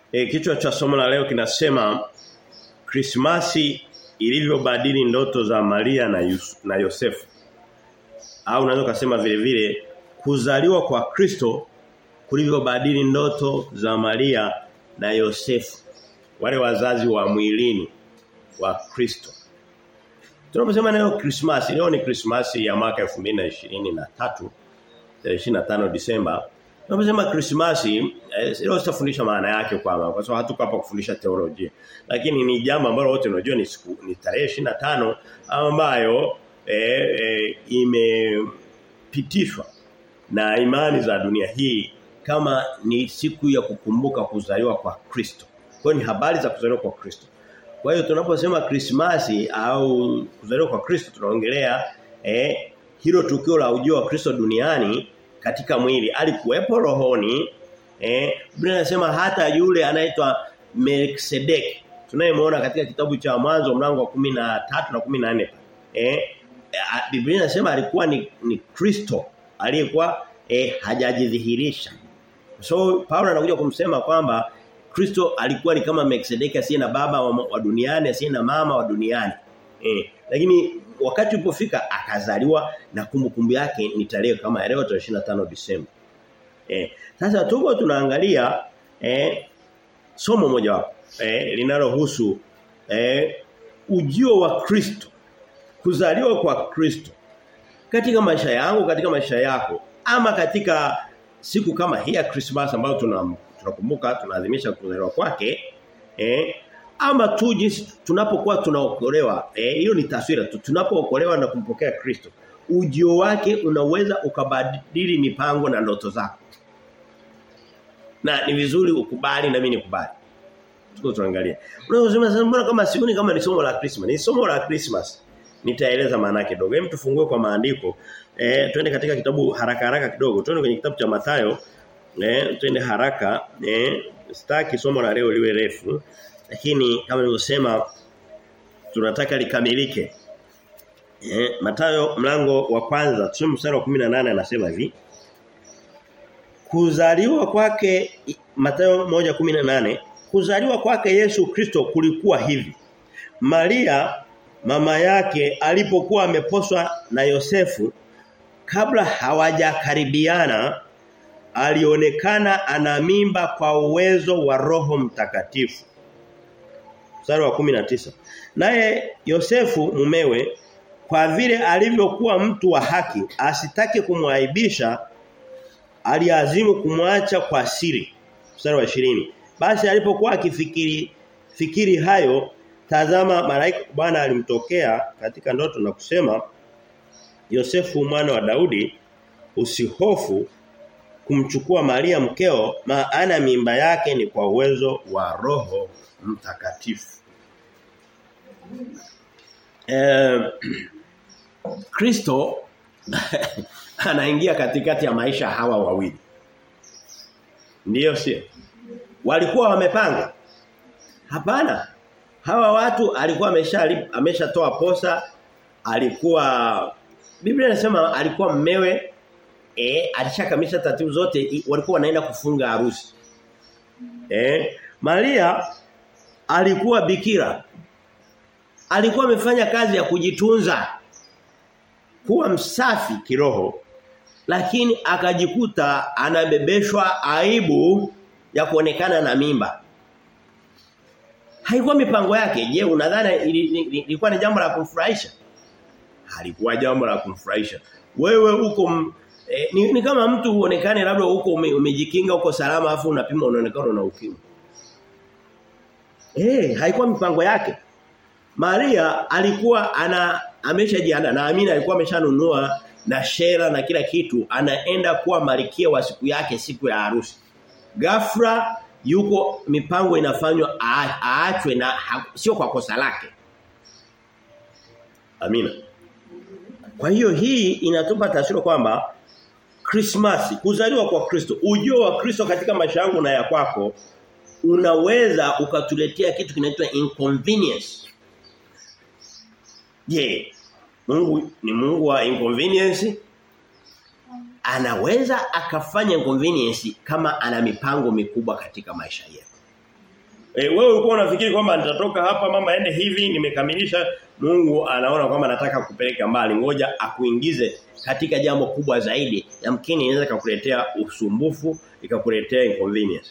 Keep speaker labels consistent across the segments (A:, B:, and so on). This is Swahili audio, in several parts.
A: E, kichwa cha somo la leo kinasema Krismasi ilivyobadili ndoto za Maria na, Yus, na Yosefu. Au unaweza kusema vile vile kuzaliwa kwa Kristo kulivyobadili ndoto za Maria na Yosefu. Wale wazazi wa mwilini wa Kristo. Tunaposema leo Christmas, leo ni Christmas ya mwaka 2023 25 Disemba. Tunaposema Christmas, eh, leo sitafundisha maana yake kwa kwa sababu hatuko hapa kufundisha teolojia. Lakini ni jambo ambalo wote unajua ni siku ni tarehe 25 ambayo eh, eh, imepitishwa na imani za dunia hii kama ni siku ya kukumbuka kuzaliwa kwa Kristo. Kwa ni habari za kuzaliwa kwa Kristo. Kwa hiyo tunaposema Krismasi au kuzaliwa kwa Kristo tunaongelea eh, hilo tukio la ujio wa Kristo duniani katika mwili. Alikuwepo rohoni eh Biblia inasema hata yule anaitwa Melkisedek tunayemwona katika kitabu cha mwanzo mlango wa 13 na 14 eh Biblia inasema alikuwa ni, ni Kristo aliyekuwa eh, hajajidhihirisha. So Paulo anakuja kumsema kwamba Kristo alikuwa ni kama Melkisedeki asiye na baba wa, wa duniani, asiye na mama wa duniani. Eh, lakini wakati ulipofika akazaliwa na kumbukumbu yake ni tarehe kama leo tarehe 25 Disemba. Eh, sasa tuko tunaangalia eh, somo moja wapo eh, linalohusu eh, ujio wa Kristo. Kuzaliwa kwa Kristo katika maisha yangu, katika maisha yako ama katika siku kama hii ya Christmas ambayo tuna tunakumbuka tunaadhimisha kuzaliwa kwake eh ama tu jinsi tunapokuwa tunaokolewa eh hiyo ni taswira tu tunapookolewa na kumpokea Kristo ujio wake unaweza ukabadili mipango na ndoto zako na ni vizuri ukubali na mimi nikubali tuko tunaangalia unaweza sasa mbona kama sioni kama ni somo la Christmas ni somo la Christmas nitaeleza maana yake kidogo hem tufungue kwa maandiko eh twende katika kitabu haraka haraka kidogo twende kwenye kitabu cha Mathayo eh twende haraka eh sitaki somo la leo liwe refu lakini kama nilivyosema tunataka likamilike eh Mathayo mlango wa kwanza tusome mstari wa 18 anasema hivi Kuzaliwa kwake Mathayo 1:18 Kuzaliwa kwake Yesu Kristo kulikuwa hivi Maria mama yake alipokuwa ameposwa na Yosefu kabla hawajakaribiana alionekana ana mimba kwa uwezo wa Roho Mtakatifu. Mstari wa 19. Naye Yosefu mumewe kwa vile alivyokuwa mtu wa haki asitake kumwaibisha aliazimu kumwacha kwa siri. Mstari wa 20. Basi alipokuwa akifikiri fikiri hayo tazama malaika Bwana alimtokea katika ndoto na kusema Yosefu mwana wa Daudi usihofu kumchukua Maria mkeo maana mimba yake ni kwa uwezo wa Roho Mtakatifu. Eh Kristo anaingia katikati ya maisha hawa wawili. Ndiyo sio? Walikuwa wamepanga? Hapana. Hawa watu alikuwa amesha ameshatoa posa, alikuwa Biblia inasema alikuwa mmewe eh alishakamisha taratibu zote walikuwa wanaenda kufunga harusi. Eh Maria alikuwa bikira. Alikuwa amefanya kazi ya kujitunza kuwa msafi kiroho lakini akajikuta anabebeshwa aibu ya kuonekana na mimba. Haikuwa mipango yake. Je, unadhani ilikuwa ni jambo la kumfurahisha? Halikuwa jambo la kumfurahisha. Wewe uko eh, ni, ni kama mtu uonekane labda huko ume, umejikinga uko salama afu unapima unaonekana una ukimwi. Eh, haikuwa mipango yake. Maria alikuwa ana ameshajiandaa na Amina alikuwa ameshanunua na shera na kila kitu anaenda kuwa malikia wa siku yake siku ya harusi. Ghafla yuko mipango inafanywa aachwe na ha, sio kwa kosa lake. Amina. Kwa hiyo hii inatupa taswira kwamba Christmas kuzaliwa kwa Kristo, ujio wa Kristo katika maisha yangu na ya kwako unaweza ukatuletea kitu kinaitwa inconvenience. Je, Mungu ni Mungu wa inconvenience? Anaweza akafanya inconvenience kama ana mipango mikubwa katika maisha yetu. E, wewe ulikuwa unafikiri kwamba nitatoka hapa mama ende hivi nimekamilisha Mungu anaona kwamba nataka kupeleka mbali ngoja akuingize katika jambo kubwa zaidi yamkini inaweza kukuletea usumbufu ikakuletea inconvenience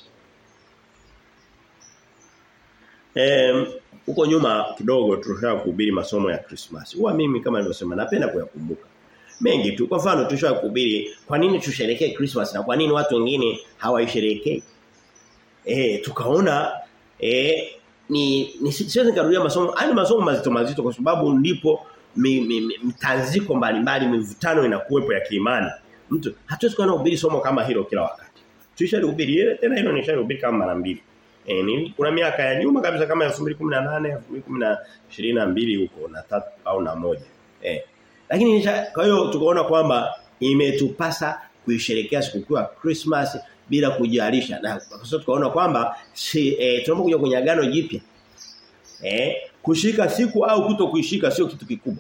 A: Em huko nyuma kidogo tulishaka kuhubiri masomo ya Christmas. Huwa mimi kama nilivyosema napenda kuyakumbuka. Mengi tu. Kwa mfano tulishaka kuhubiri kwa nini tusherekee Christmas na kwa nini watu wengine hawaisherekei. Eh tukaona eh ni, ni siwezi nikarudia masomo, haya masomo mazito mazito kwa sababu ndipo mitanziko mbalimbali mivutano inakuwepo ya kiimani. Mtu hatuwezi kuwa na ubiri somo kama hilo kila wakati. Tulishahubiri ile tena hilo nishahubiri kama mara mbili. E, ni, kuna miaka ya nyuma kabisa kama 2018 2022 huko na tatu au na moja. Eh. Lakini kwa hiyo tukaona kwamba imetupasa kuisherekea sikukuu ya Christmas bila kujalisha. Na kwa sababu tukaona kwamba si eh, tunapokuja kwenye agano jipya eh kushika siku au kuto kuishika sio kitu kikubwa.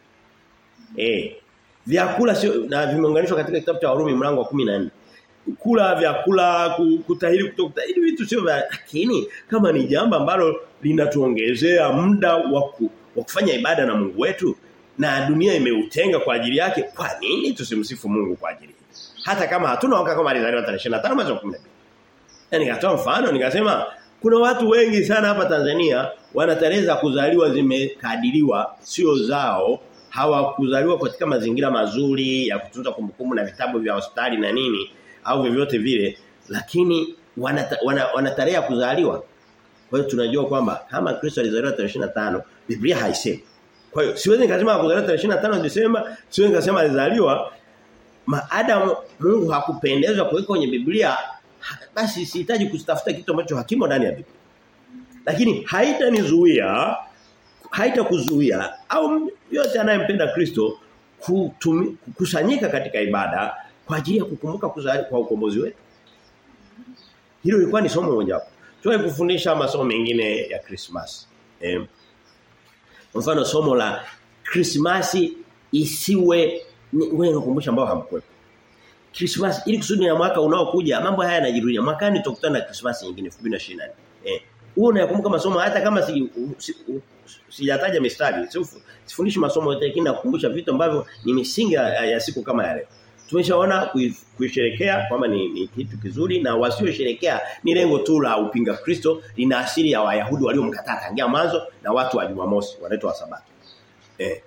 A: Eh vyakula sio na vimeunganishwa katika kitabu cha Warumi mlango wa 14 kula vyakula kutahiri kutokutahiri vitu sio vya lakini kama ni jambo ambalo linatuongezea muda wa kufanya ibada na Mungu wetu na dunia imeutenga kwa ajili yake kwa nini tusimsifu Mungu kwa ajili hata kama hatuna waka kama alizaliwa tarehe 25 mwezi wa 12 yani nikatoa mfano nikasema kuna watu wengi sana hapa Tanzania wana tarehe za kuzaliwa zimekadiriwa sio zao hawakuzaliwa katika mazingira mazuri ya kutunza kumbukumbu na vitabu vya hospitali na nini au vyovyote vile lakini wana, wana, wana tarehe ya kuzaliwa kwa hiyo tunajua kwamba kama Kristo alizaliwa tarehe 25 Biblia haisemi kwa hiyo siwezi nikasema kuzaliwa tarehe 25 Desemba siwezi nikasema alizaliwa maadamu Mungu hakupendezwa kuweka kwenye Biblia basi sihitaji kutafuta kitu ambacho hakimo ndani ya Biblia lakini haitanizuia haitakuzuia au yote anayempenda Kristo kukusanyika katika ibada kwa ajili ya kukumbuka kuzali kwa ukombozi wetu. Hilo lilikuwa ni somo moja hapo. Tuwe kufundisha masomo mengine ya Christmas. Eh. Mfano somo la Christmas isiwe wewe unakumbusha ambao hamkuwepo. Christmas ili kusudi ya mwaka unaokuja mambo haya yanajirudia. Mwakani tutakutana na Christmas nyingine 2024. Eh. Huo unayakumbuka masomo hata kama si, si sijataja mistari. Sifundishi masomo yote lakini nakukumbusha vitu ambavyo ni misingi ya, ya siku kama ya leo. Tumeshaona kuisherekea kwamba ni, ni kitu kizuri na wasiosherekea ni lengo tu la upinga Kristo lina asili ya Wayahudi waliomkataa tangia mwanzo na watu wa Jumamosi wanaitwa wa Sabato. Eh.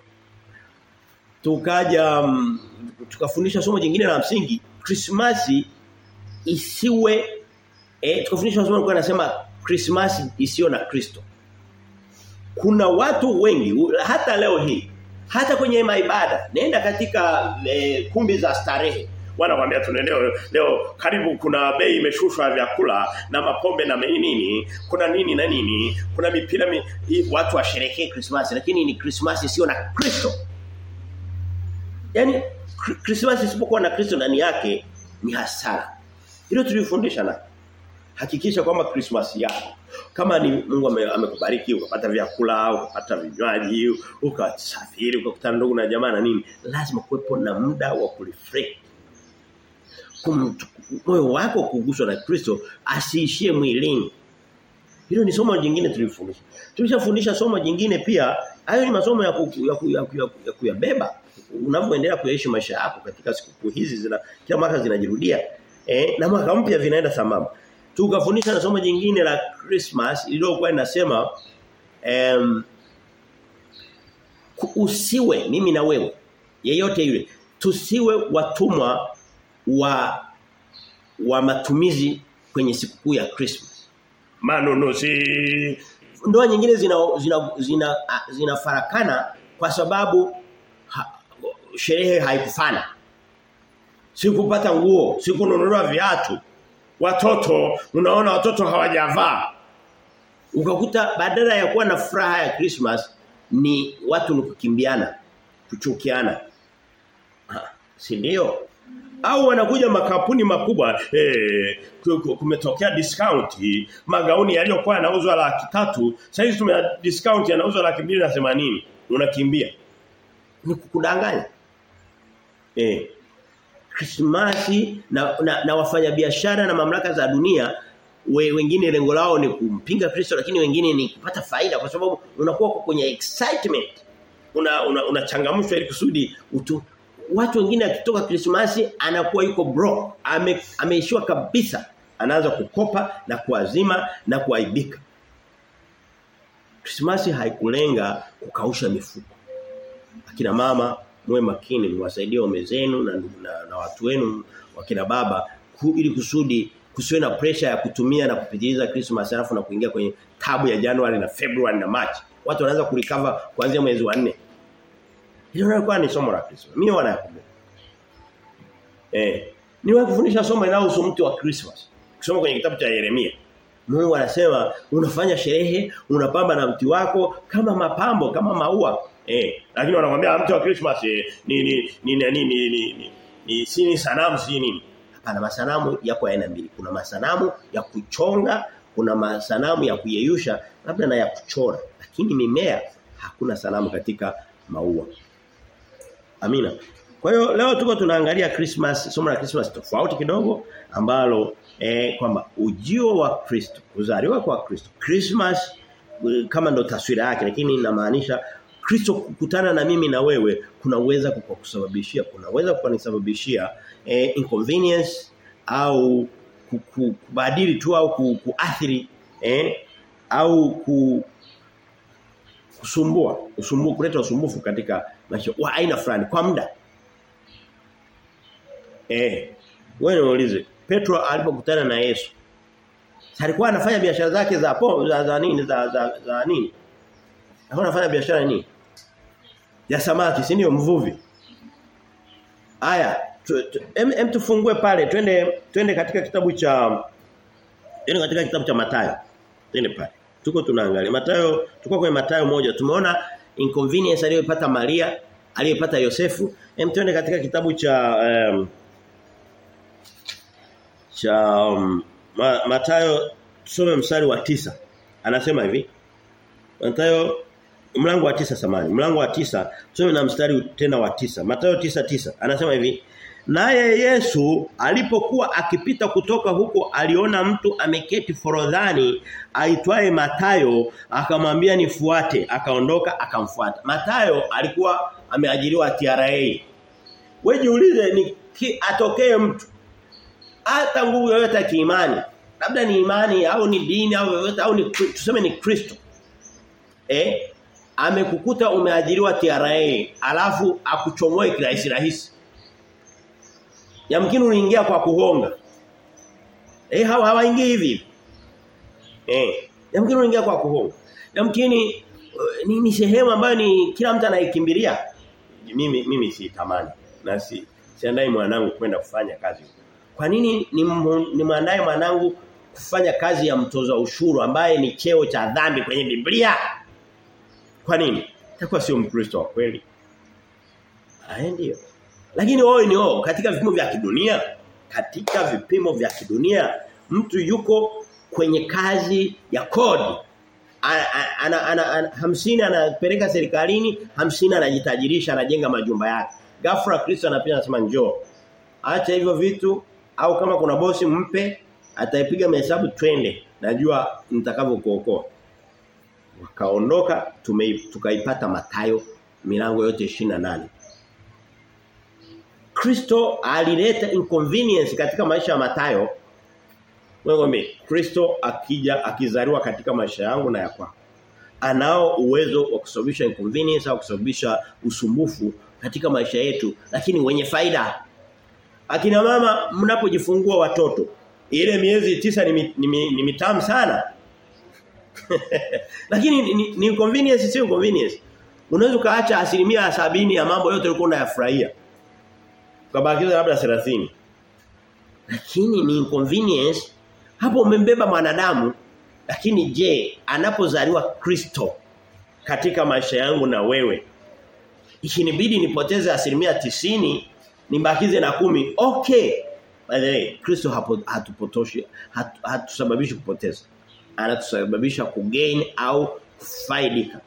A: Tukaja um, tukafundisha somo jingine la msingi Krismasi isiwe eh tukafundisha somo kwa nasema Krismasi isiyo na Kristo. Kuna watu wengi hata leo hii hata kwenye maibada nenda katika e, kumbi za starehe wanakuambia tuna leo leo karibu kuna bei imeshushwa vyakula na mapombe na nini kuna nini na nini kuna mipira mi, watu washerekee Christmas lakini ni Christmas sio na Kristo yani Christmas isipokuwa na Kristo ndani yake ni hasara hilo tulifundisha na hakikisha kwamba Christmas yako kama ni Mungu amekubariki ukapata vyakula ukapata vinywaji ukasafiri ukakutana ndugu na jamaa na nini lazima kuwepo na muda wa kureflect moyo wako kuguswa na Kristo asiishie mwilini hilo ni somo jingine tulifundisha tulishafundisha somo jingine pia hayo ni masomo ya ku, ya, ku, ya, ku, ya, ku, ya kuyabeba unavyoendelea kuyaishi maisha yako katika siku hizi zina kila mwaka zinajirudia eh na mwaka mpya vinaenda sambamba tukafundisha na somo jingine la Christmas lililokuwa linasema um, usiwe mimi na wewe yeyote yule tusiwe watumwa wa wa matumizi kwenye sikukuu ya Christmas manunuzi ndoa nyingine zina zina zina, zina farakana kwa sababu ha, sherehe haikufana sikupata nguo sikununuliwa viatu watoto unaona watoto hawajavaa ukakuta badala ya kuwa na furaha ya Christmas ni watu ni kukimbiana kuchukiana si ndio au wanakuja makampuni makubwa eh kumetokea discount magauni yaliyokuwa yanauzwa laki tatu sasa hivi tume discount yanauzwa laki mbili na themanini unakimbia ni kukudanganya eh Krismasi na, na, na wafanyabiashara na mamlaka za dunia we, wengine lengo lao ni kumpinga Kristo lakini wengine ni kupata faida kwa sababu unakuwa kwenye excitement una unachangamshwa una ili kusudi utu watu wengine akitoka Krismasi anakuwa yuko broke ame, ameishiwa kabisa anaanza kukopa na kuazima na kuaibika Krismasi haikulenga kukausha mifuko akina mama muwe makini mwasaidie waume zenu na, na, na watu wenu wakina baba ku, ili kusudi kusiwe na pressure ya kutumia na kupitiliza Christmas alafu na kuingia kwenye tabu ya January na February na March. Watu wanaanza kurecover kuanzia mwezi wa 4. Hilo lilikuwa ni somo la Christmas. Mimi wanakumbuka. Eh, niwe kufundisha somo linalohusu mti wa Christmas. Kusoma kwenye kitabu cha Yeremia. Mungu anasema unafanya sherehe, unapamba na mti wako kama mapambo, kama maua. Eh, lakini wanakuambia mti wa Christmas eh, ni ni ni ni ni ni, ni, ni, ni si ni sanamu si nini. Hapana masanamu yako aina mbili. Kuna masanamu ya kuchonga, kuna masanamu ya kuyeyusha, labda na ya kuchora. Lakini mimea hakuna sanamu katika maua. Amina. Kwa hiyo leo tuko tunaangalia Christmas, somo la Christmas tofauti kidogo ambalo eh, kwamba ujio wa Kristo, kuzaliwa kwa Kristo. Christmas kama ndo taswira yake lakini inamaanisha Kristo kukutana na mimi na wewe kunaweza kukusababishia kunaweza kunisababishia eh, inconvenience au kubadili tu au kuathiri eh, au ku, kusumbua usumbufu kuleta usumbufu katika maisha wa aina fulani kwa muda eh wewe niulize Petro alipokutana na Yesu alikuwa anafanya biashara zake za po za, za nini za, za, za nini alikuwa anafanya biashara nini ya samaki si ndio mvuvi Aya em, em tufungue pale twende twende katika kitabu cha twende katika kitabu cha Mathayo twende pale tuko tunaangalia Mathayo tuko kwenye Mathayo moja tumeona inconvenience aliyopata Maria aliyopata Yosefu em twende katika kitabu cha um, cha um, ma, Mathayo tusome mstari wa tisa anasema hivi Mathayo mlango wa tisa samani mlango wa tisa tusome na mstari tena wa tisa Mathayo tisa tisa anasema hivi Naye Yesu alipokuwa akipita kutoka huko aliona mtu ameketi forodhani aitwaye Matayo akamwambia nifuate akaondoka akamfuata. Matayo alikuwa ameajiriwa TRA. Wewe jiulize ni ki, atokee mtu hata nguvu yoyote ya kiimani labda ni imani au ni dini au yoyote au ni tuseme ni Kristo. Eh amekukuta umeajiriwa TRA alafu akuchomoe kirahisi rahisi Yamkini uliingia kwa kuhonga. Eh hawa hawaingii hivi. Eh, yamkini uliingia kwa kuhonga. Yamkini uh, ni, ni sehemu ambayo ni kila mtu anaikimbilia. Mimi mimi si tamani na si siandai mwanangu kwenda kufanya kazi. Kwa nini ni, ni mwandae mwanangu kufanya kazi ya mtoza ushuru ambaye ni cheo cha dhambi kwenye Biblia? Kwa nini? Takuwa sio Mkristo wa kweli. Aye ndio. Lakini wewe ni wao katika vipimo vya kidunia, katika vipimo vya kidunia mtu yuko kwenye kazi ya kodi. Ana, ana, ana, ana, hamsini anapeleka serikalini, hamsini anajitajirisha, anajenga majumba yake. Ghafla Kristo anapita anasema njoo. Acha hivyo vitu au kama kuna bosi mpe, ataipiga mahesabu twende. Najua nitakavyokuokoa. Wakaondoka tukaipata Matayo milango yote 28. Kristo alileta inconvenience katika maisha ya Matayo. Wewe Kristo akija akizaliwa katika maisha yangu na ya kwako. Anao uwezo wa kusababisha inconvenience au kusababisha usumbufu katika maisha yetu lakini wenye faida. Akina mama mnapojifungua watoto ile miezi tisa ni, ni, ni, ni mitamu sana. lakini ni, ni, ni inconvenience sio inconvenience. Unaweza kaacha asilimia sabini ya mambo yote ulikuwa unayafurahia ukabakiza labda 30 lakini ni inconvenience hapo umembeba mwanadamu lakini je anapozaliwa Kristo katika maisha yangu na wewe ikinibidi nipoteze asilimia tisini nibakize na kumi okay by the way Kristo hapo hatupotoshi hatu, hatusababishi kupoteza anatusababisha kugain au kufaidika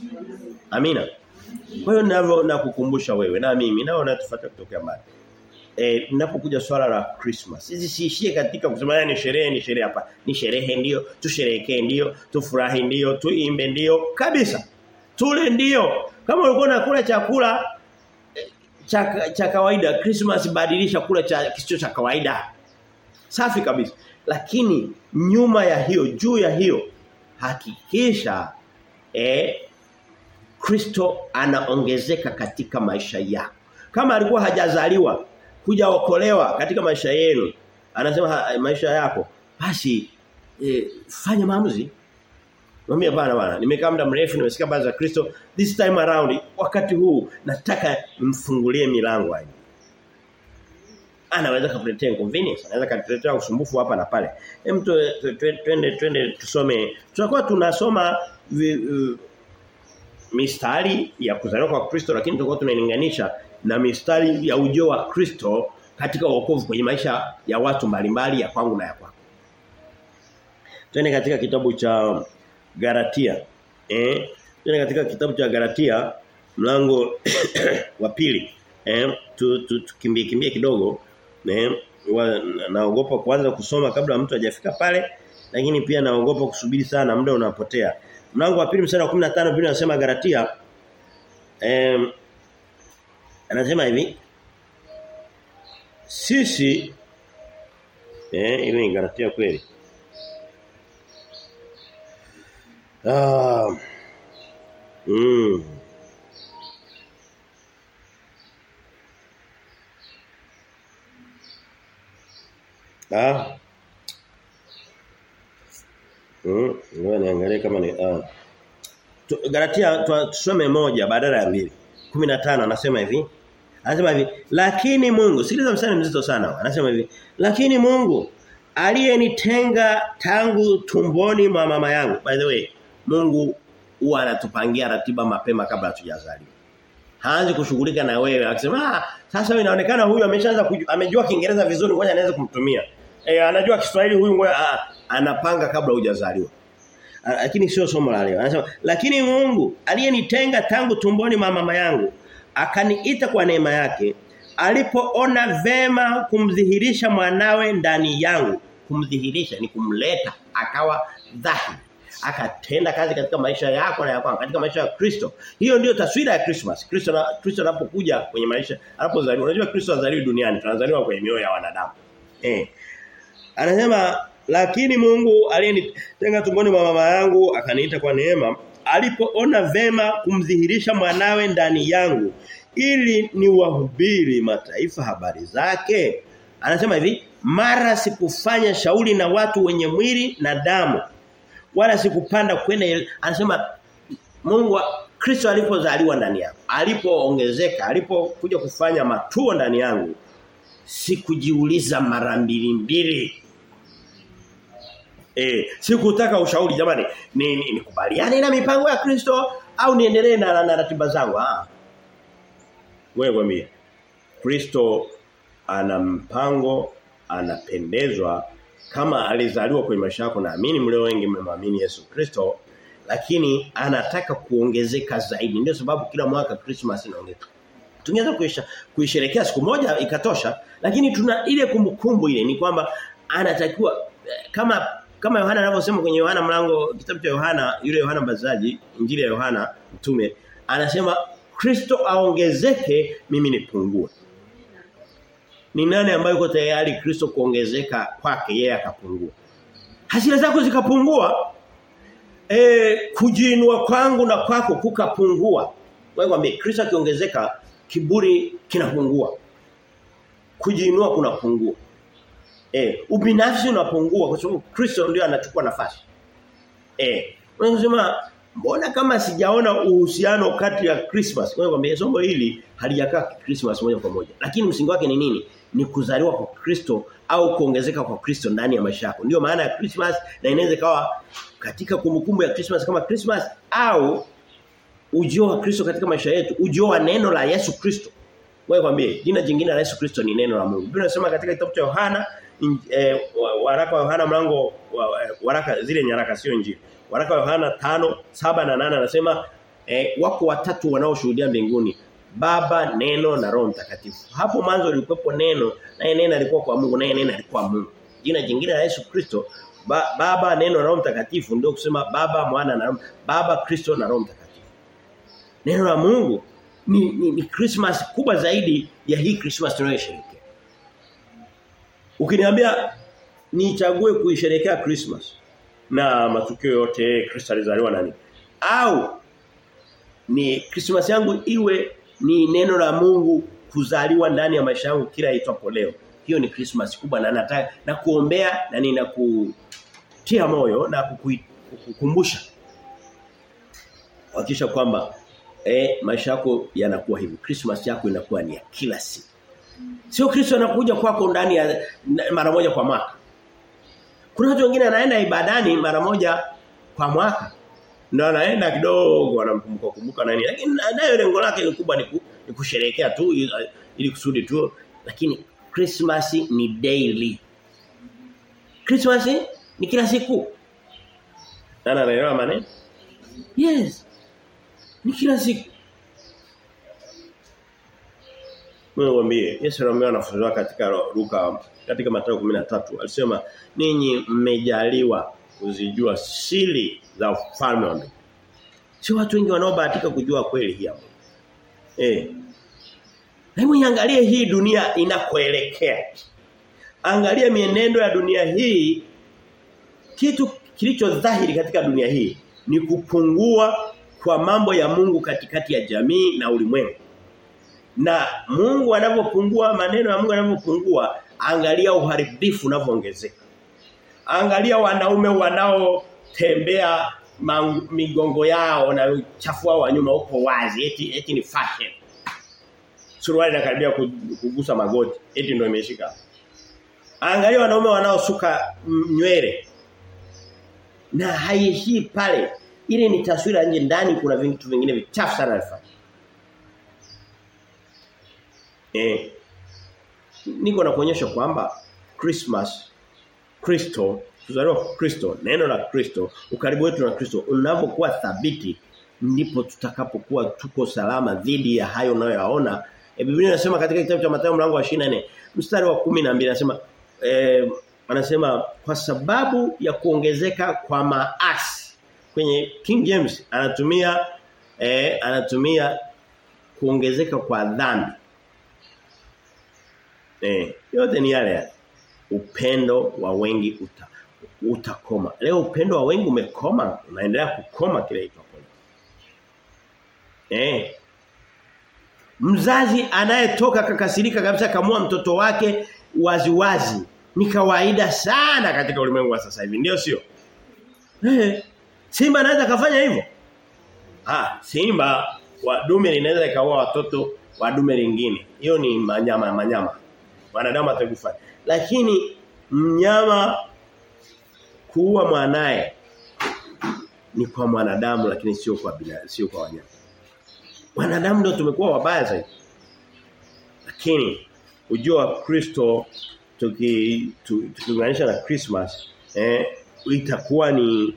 A: amina kwa hiyo ninavyo nakukumbusha wewe na mimi nao natufuata kutoka mbali. eh ninapokuja swala la Christmas. Sisi siishie katika kusema ni sherehe ni sherehe hapa. Ni sherehe ndio, tusherehekee ndio, tufurahi ndio, tuimbe ndio kabisa. Tule ndio. Kama ulikuwa unakula chakula cha cha kawaida Christmas badilisha kula cha kisicho cha kawaida. Safi kabisa. Lakini nyuma ya hiyo, juu ya hiyo hakikisha eh Kristo anaongezeka katika maisha yako. Kama alikuwa hajazaliwa, hujaokolewa katika maisha yenu, anasema ha, maisha yako, basi e, fanya maamuzi. Mwambie bana bana, nimekaa muda mrefu nimesikia habari za Kristo, this time around wakati huu nataka mfungulie milango hii. Anaweza kukuletea inconvenience, anaweza kukuletea usumbufu hapa na pale. Hem twende twende tusome. Tutakuwa tunasoma vi, uh, mistari ya kuzaliwa kwa Kristo lakini tutakuwa tunalinganisha na mistari ya ujio wa Kristo katika wokovu kwenye maisha ya watu mbalimbali ya kwangu na ya kwako. Twende katika kitabu cha Galatia. Eh? Twende katika kitabu cha Galatia mlango wa pili. Eh? Tukimbie tu, kimbie kidogo. Eh? Naogopa kuanza kusoma kabla mtu hajafika pale lakini pia naogopa kusubiri sana muda unapotea. Mlango wa pili mstari wa 15 Biblia inasema Galatia eh anasema hivi sisi eh hivi ni Galatia kweli. Ah. Mm. Ah. Mm, ngoja niangalie kama ni ah. Galatia tusome moja badala ya mbili. 15 anasema hivi. Anasema hivi, lakini Mungu, sikiliza msana mzito sana. Anasema hivi, lakini Mungu aliyenitenga tangu tumboni mwa mama yangu. By the way, Mungu huwa anatupangia ratiba mapema kabla hatujazaliwa. Haanzi kushughulika na wewe akisema, "Ah, sasa wewe inaonekana huyu ameshaanza amejua Kiingereza vizuri, ngoja anaweza kumtumia." Eh, anajua Kiswahili huyu ngoja ah, anapanga kabla hujazaliwa. Lakini sio somo la leo. Anasema, "Lakini Mungu aliyenitenga tangu tumboni mwa mama yangu akaniita kwa neema yake alipoona vema kumdhihirisha mwanawe ndani yangu kumdhihirisha ni kumleta akawa dhahiri akatenda kazi katika maisha yako na yako katika maisha ya Kristo hiyo ndiyo taswira ya Christmas Kristo na Kristo anapokuja kwenye maisha anapozaliwa unajua Kristo azaliwi duniani tunazaliwa kwenye mioyo ya wanadamu eh anasema lakini Mungu aliyenitenga tumboni mwa mama yangu akaniita kwa neema alipoona vema kumdhihirisha mwanawe ndani yangu ili niwahubiri mataifa habari zake anasema hivi mara sikufanya shauri na watu wenye mwili na damu wala sikupanda kwenda anasema Mungu Kristo alipozaliwa ndani yangu alipoongezeka alipokuja kufanya matuo ndani yangu sikujiuliza mara mbili mbili Eh, sikutaka ushauri jamani. Ni nikubaliane ni, ni na mipango ya Kristo au niendelee na, na ratiba zangu? Ah. Wewe mwambie. Kristo ana mpango, anapendezwa kama alizaliwa kwenye maisha yako naamini mlio wengi mmemwamini Yesu Kristo lakini anataka kuongezeka zaidi. Ndio sababu kila mwaka Christmas inaongezeka. Tungeweza kuisha kuisherekea siku moja ikatosha, lakini tuna ile kumbukumbu ile ni kwamba anatakiwa kama kama Yohana anavyosema kwenye Yohana mlango kitabu cha Yohana yule Yohana Mbatizaji injili ya Yohana mtume anasema Kristo aongezeke mimi nipungue. Ni nani ambaye yuko tayari Kristo kuongezeka kwake yeye akapungua? Hasira zako zikapungua eh kujiinua kwangu na kwako kukapungua. Wewe kwambie Kristo akiongezeka kiburi kinapungua. Kujiinua kunapungua. Eh, ubinafsi unapungua kwa sababu Kristo ndio anachukua nafasi. Eh, unasema mbona kama sijaona uhusiano kati ya Christmas? Wewe kwambia somo hili halijakaa Christmas moja kwa moja. Lakini msingi wake ni nini? Ni kuzaliwa kwa Kristo au kuongezeka kwa Kristo ndani ya maisha yako. Ndio maana ya Christmas na inaweza kawa katika kumbukumbu ya Christmas kama Christmas au ujio wa Kristo katika maisha yetu, ujio wa neno la Yesu Kristo. Wewe kwambie jina jingine la Yesu Kristo ni neno la Mungu. Biblia inasema katika kitabu cha Yohana eh, waraka wa Yohana mlango waraka zile nyaraka sio injili. Waraka wa Yohana 5, 7 na 8 anasema eh, wako watatu wanaoshuhudia mbinguni. Baba, Neno na Roho Mtakatifu. Hapo mwanzo lilikuwepo neno, naye neno alikuwa kwa Mungu, naye neno alikuwa Mungu. Jina jingine la Yesu Kristo, ba, Baba, Neno na Roho Mtakatifu ndio kusema Baba, Mwana na Roho, Baba, Kristo na Roho Mtakatifu. Neno la Mungu ni, ni, ni Christmas kubwa zaidi ya hii Christmas tunayosherehekea. Ukiniambia nichague kuisherehekea Christmas na matukio yote Kristo alizaliwa nani? Au ni Christmas yangu iwe ni neno la Mungu kuzaliwa ndani ya maisha yangu kila itwapo leo. Hiyo ni Christmas kubwa na nataka na kuombea na ninakutia moyo na kukukumbusha. Hakikisha kwamba eh maisha yako yanakuwa hivi. Christmas yako inakuwa ni ya kila siku. Sio Kristo anakuja kwako ndani ya mara moja kwa mwaka. Kuna watu wengine anaenda ibadani mara moja kwa mwaka. Ndio anaenda kidogo anamkumbuka kumbuka nani. Lakini nayo lengo lake ni kubwa ni, ni kusherehekea tu ili kusudi tu. Lakini Christmas ni daily. Christmas ni kila siku. Nani anaelewa maneno? Yes. Ni kila siku. Mungu mwambie Yesu alimwambia wanafunzi wake katika Luka katika Mathayo 13 alisema ninyi mmejaliwa kuzijua siri za ufalme wa Mungu. Si watu wengi wanaobahatika kujua kweli hii hapo. Eh. Hebu niangalie hii dunia inakoelekea. Angalia mienendo ya dunia hii kitu kilicho dhahiri katika dunia hii ni kupungua kwa mambo ya Mungu katikati ya jamii na ulimwengu. Na Mungu anapopungua maneno ya Mungu yanapopungua angalia uharibifu unavyoongezeka. Angalia wanaume wanaotembea migongo yao na uchafu wao wa nyuma uko wazi eti eti ni fashion. Suruali inakaribia kugusa magoti eti ndio imeshika. Angalia wanaume wanaosuka nywele. Na haishii pale. Ile ni taswira nje ndani kuna vitu vingine vichafu sana alifanya. Eh. Niko na kuonyesha kwamba Christmas Kristo kuzaliwa kwa Kristo neno la Kristo ukaribu wetu na Kristo unapokuwa thabiti ndipo tutakapokuwa tuko salama dhidi ya hayo unayoyaona e, Biblia inasema katika kitabu cha Mathayo mlango wa 24 mstari wa 12 inasema eh anasema kwa sababu ya kuongezeka kwa maasi kwenye King James anatumia eh anatumia kuongezeka kwa dhambi eh yote ni yale yale upendo wa wengi uta, utakoma. Leo upendo wa wengi umekoma, unaendelea kukoma kile itwapo. Eh. Mzazi anayetoka kakasirika kabisa kamua mtoto wake waziwazi wazi, ni kawaida sana katika ulimwengu wa sasa hivi, ndio sio? Eh. Simba anaweza kafanya hivyo? Ah, simba wa dume linaweza ikaua watoto wa dume lingine. Hiyo ni manyama manyama. Wanadamu atakufa. Lakini mnyama kuua mwanae ni kwa mwanadamu lakini sio kwa bila sio kwa wanyama. Wanadamu ndio tumekuwa wabaya zaidi. Lakini ujio wa Kristo tukiunganisha na Christmas eh itakuwa ni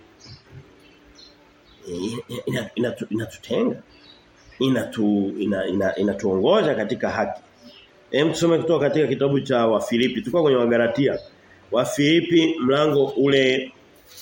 A: inatutenga inatu ina, ina, inatuongoza katika haki Hem tusome kutoka katika kitabu cha Wafilipi. Tuko kwenye Wagalatia. Wafilipi mlango ule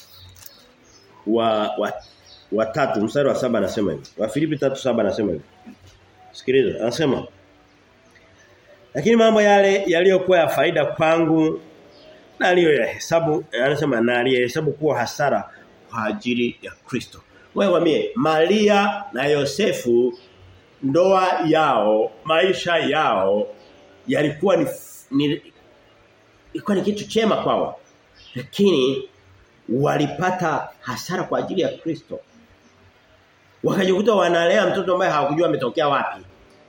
A: wa wa, wa tatu mstari wa saba anasema hivi. Wafilipi 3:7 anasema hivi. Sikiliza, anasema Lakini mambo yale yaliyokuwa ya faida kwangu na aliyohesabu anasema na aliyehesabu kuwa hasara kwa ajili ya Kristo. Wewe wamie Maria na Yosefu ndoa yao, maisha yao yalikuwa ni, ni ilikuwa ni kitu chema kwao. Lakini walipata hasara kwa ajili ya Kristo. Wakajikuta wanalea mtoto ambaye hawakujua ametokea wapi.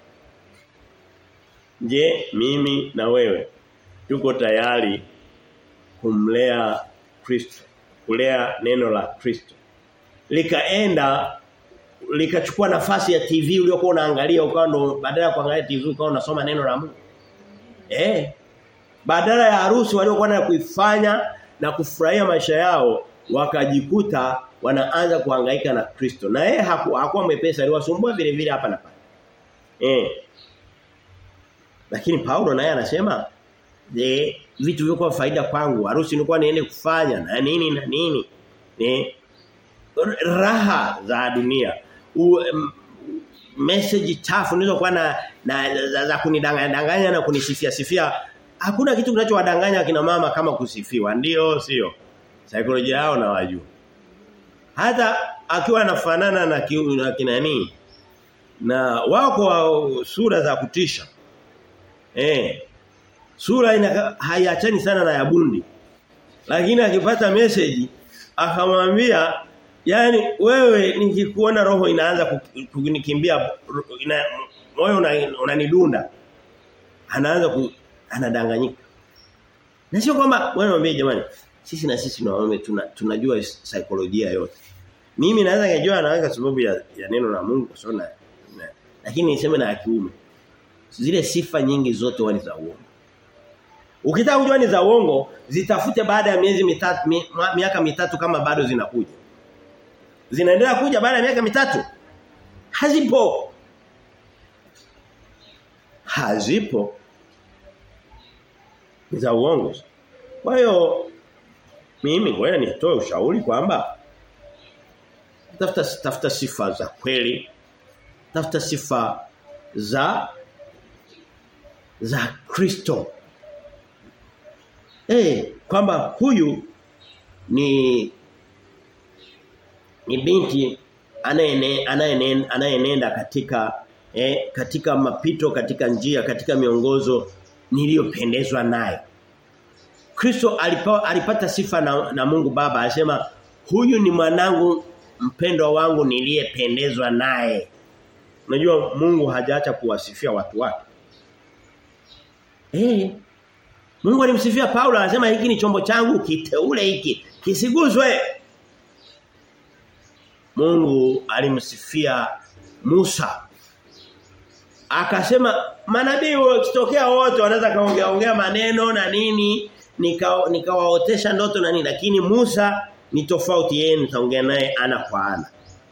A: Je, mimi na wewe tuko tayari kumlea Kristo, kulea neno la Kristo. Likaenda likachukua nafasi ya TV uliokuwa unaangalia ukawa ndo badala ya kuangalia TV ukawa unasoma neno la Mungu. Eh. Badala ya harusi waliokuwa na kuifanya na kufurahia maisha yao wakajikuta wanaanza kuhangaika na Kristo. Na yeye haku, hakuwa mwepesi aliwasumbua vile vile hapa na pale. Eh. Lakini Paulo naye anasema eh vitu vilikuwa faida kwangu. Harusi nilikuwa niende kufanya na nini na nini. Eh. Raha za dunia. U, m, message chafu nilizokuwa na, na za, za kunidanganya danganya na kunisifia sifia hakuna kitu kinachowadanganya kina mama kama kusifiwa ndio sio saikolojia yao na wajua hata akiwa anafanana na, ki, na kinani na wako sura za kutisha eh sura ina haiachani sana na ya bundi lakini akipata message akamwambia yani wewe nikikuona roho inaanza kunikimbia ina, moyo unanidunda una anaanza ku, anadanganyika na sio kwamba wewe mwambie jamani sisi na sisi na waume tuna, tunajua saikolojia yote mimi naweza kujua anaweka sababu ya, ya neno la Mungu kwa sababu na, na lakini niseme na kiume zile sifa nyingi zote wani za uongo ukitaka kujua ni za uongo zitafute baada ya miezi mitatu mi, miaka mitatu kama bado zinakuja zinaendelea kuja baada ya miaka mitatu hazipo hazipo za uongo kwa hiyo mimi ngoja nitoe ushauri kwamba tafuta tafuta sifa za kweli tafuta sifa za za Kristo eh kwamba huyu ni ni binti anayenenda anayenenda katika eh, katika mapito katika njia katika miongozo niliyopendezwa nayo Kristo alipata, alipata sifa na, na Mungu Baba alisema huyu ni mwanangu mpendwa wangu niliyependezwa naye unajua Mungu hajaacha kuwasifia watu wake eh Mungu alimsifia Paulo anasema hiki ni chombo changu kiteule hiki kisiguzwe Mungu alimsifia Musa. Akasema manabii wakitokea wote wanaweza kaongea ongea maneno na nini nikawaotesha nika ndoto na nini lakini Musa ni tofauti yeye nitaongea naye ana kwa ana.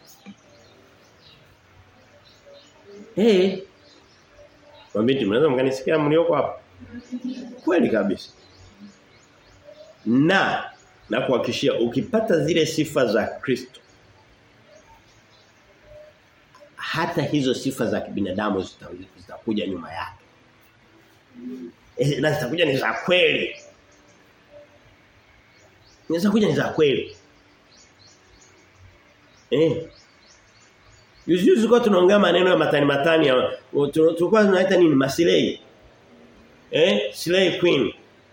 A: Eh. Mwambie mnaweza mkanisikia mlioko hapa? Kweli kabisa. Na na kuhakikishia ukipata zile sifa za Kristo hata hizo sifa za kibinadamu zitakuja zita nyuma yake. E, na zitakuja ni za kweli. Zitakuja ni za kweli. Eh. Yuzi yuzi kwa tunaongea maneno ya matani matani tulikuwa tunaita nini masilei. Eh, slay queen.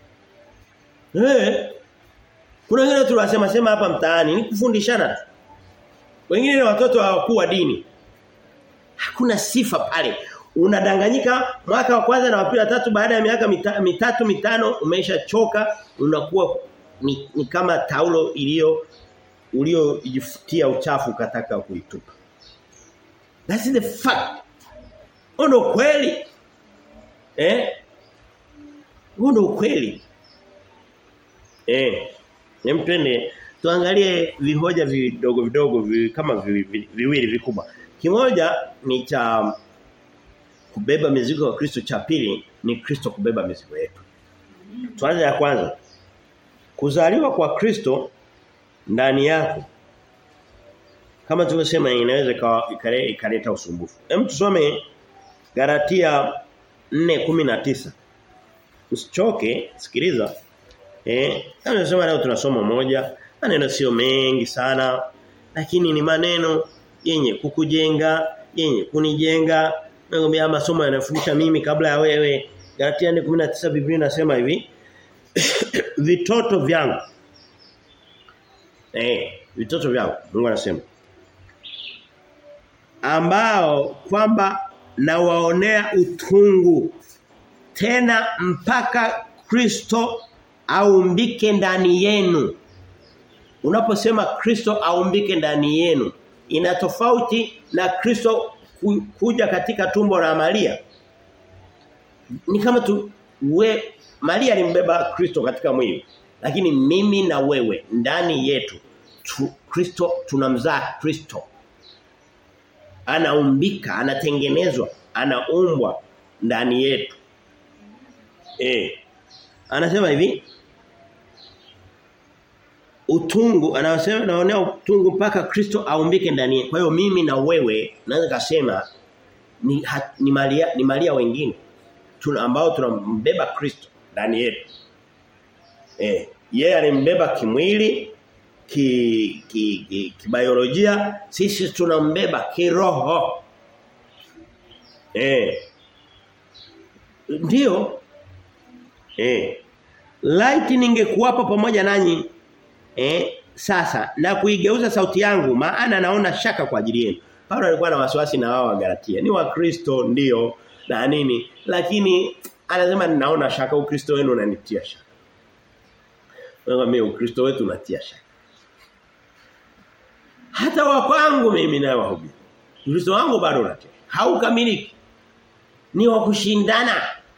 A: Eh. Kuna wengine tunasema sema hapa mtaani ni kufundishana tu. Wengine ni watoto hawakuu wa dini hakuna sifa pale. Unadanganyika mwaka wa kwanza na wa pili tatu baada ya miaka mita, mitatu mitano umeshachoka unakuwa ni, ni kama taulo iliyo uliojifutia uchafu ukataka kuitupa. That's the fact. Ono kweli. Eh? Ono kweli. Eh. Nempende tuangalie vihoja vidogo vidogo vi, kama viwili vi, vi, vikubwa. Kimoja ni cha kubeba mizigo ya Kristo cha pili ni Kristo kubeba mizigo yetu. Tuanze ya kwanza. Kuzaliwa kwa Kristo ndani yako. Kama tulivyosema inaweza ikaleta usumbufu. Hem tusome Galatia 4:19. Usichoke, sikiliza. Eh, kama tunasema leo tunasoma moja, maneno sio mengi sana, lakini ni maneno yenye kukujenga, yenye kunijenga. Nakwambia masomo yanafundisha mimi kabla ya wewe. Galatia 4:19 Biblia inasema hivi. vitoto vyangu. Eh, vitoto vyangu. Mungu anasema. Ambao kwamba nawaonea utungu tena mpaka Kristo aumbike ndani yenu. Unaposema Kristo aumbike ndani yenu, ina tofauti na Kristo kuja katika tumbo la Maria. Ni kama tu we Maria alimbeba Kristo katika mwili. Lakini mimi na wewe ndani yetu tu, Kristo tunamzaa Kristo. Anaumbika, anatengenezwa anaumbwa ndani yetu. Eh. Anasema hivi utungu anasema naonea utungu mpaka Kristo aumbike ndani yetu. Kwa hiyo mimi na wewe naweza kusema ni ha, ni malia ni malia wengine tuna ambao tunambeba Kristo ndani yetu. Eh, yeye alimbeba kimwili ki ki, ki, ki biolojia sisi tunambeba kiroho. Eh. Ndio. Eh. Light ningekuwapo pamoja nanyi eh sasa na kuigeuza sauti yangu maana naona shaka kwa ajili yenu. Paulo alikuwa na wasiwasi na wao wa Galatia. Ni wa Kristo ndio na nini lakini anasema ninaona shaka ukristo wenu unanitia shaka. Wewe mimi ukristo wetu unatia shaka. Hata wa kwangu mimi naye wahubiri. Ukristo wangu bado unatia. Haukamiliki. Ni wa kushindana.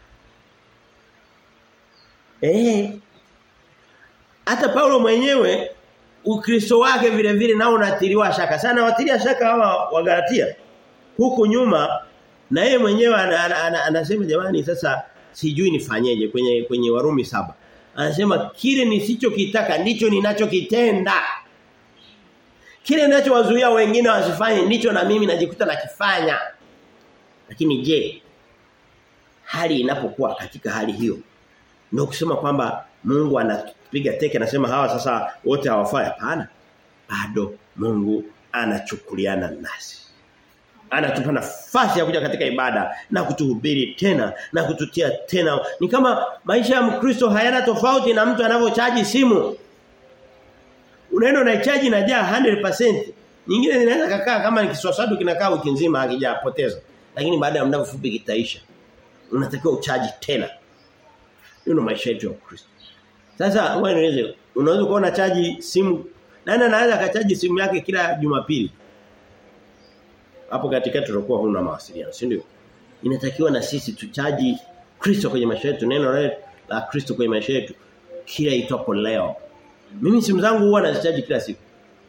A: Eh. Hata Paulo mwenyewe Ukristo wake vile vile nao unatiliwa shaka. Sana watilia shaka hawa wa Galatia. Huku nyuma na yeye mwenyewe anasema ana, ana, ana, jamani sasa sijui nifanyeje kwenye kwenye Warumi saba Anasema kile nisichokitaka ndicho ninachokitenda. Kile ninachowazuia wengine wasifanye ndicho na mimi najikuta nakifanya. Lakini je, hali inapokuwa katika hali hiyo ndio kusema kwamba Mungu anapiga teke anasema hawa sasa wote hawafai hapana. Bado Mungu anachukuliana nasi. Anatupa nafasi ya kuja katika ibada na kutuhubiri tena na kututia tena. Ni kama maisha ya Mkristo hayana tofauti na mtu anavyochaji simu. Unaenda unaichaji na jaa 100%. Nyingine zinaweza kukaa kama ni kiswaswadu kinakaa wiki nzima hakijapoteza. Lakini baada ya muda mfupi kitaisha. Unatakiwa uchaji tena. Hiyo maisha yetu ya Kristo. Sasa wewe niweze unaweza kuona chaji simu nani anaweza kachaji simu yake kila Jumapili? Hapo katikati tutakuwa huna mawasiliano, si ndio? Inatakiwa na sisi tuchaji Kristo kwenye maisha yetu, neno la Kristo kwenye maisha yetu kila itwapo leo. Mimi simu zangu huwa nazichaji kila siku.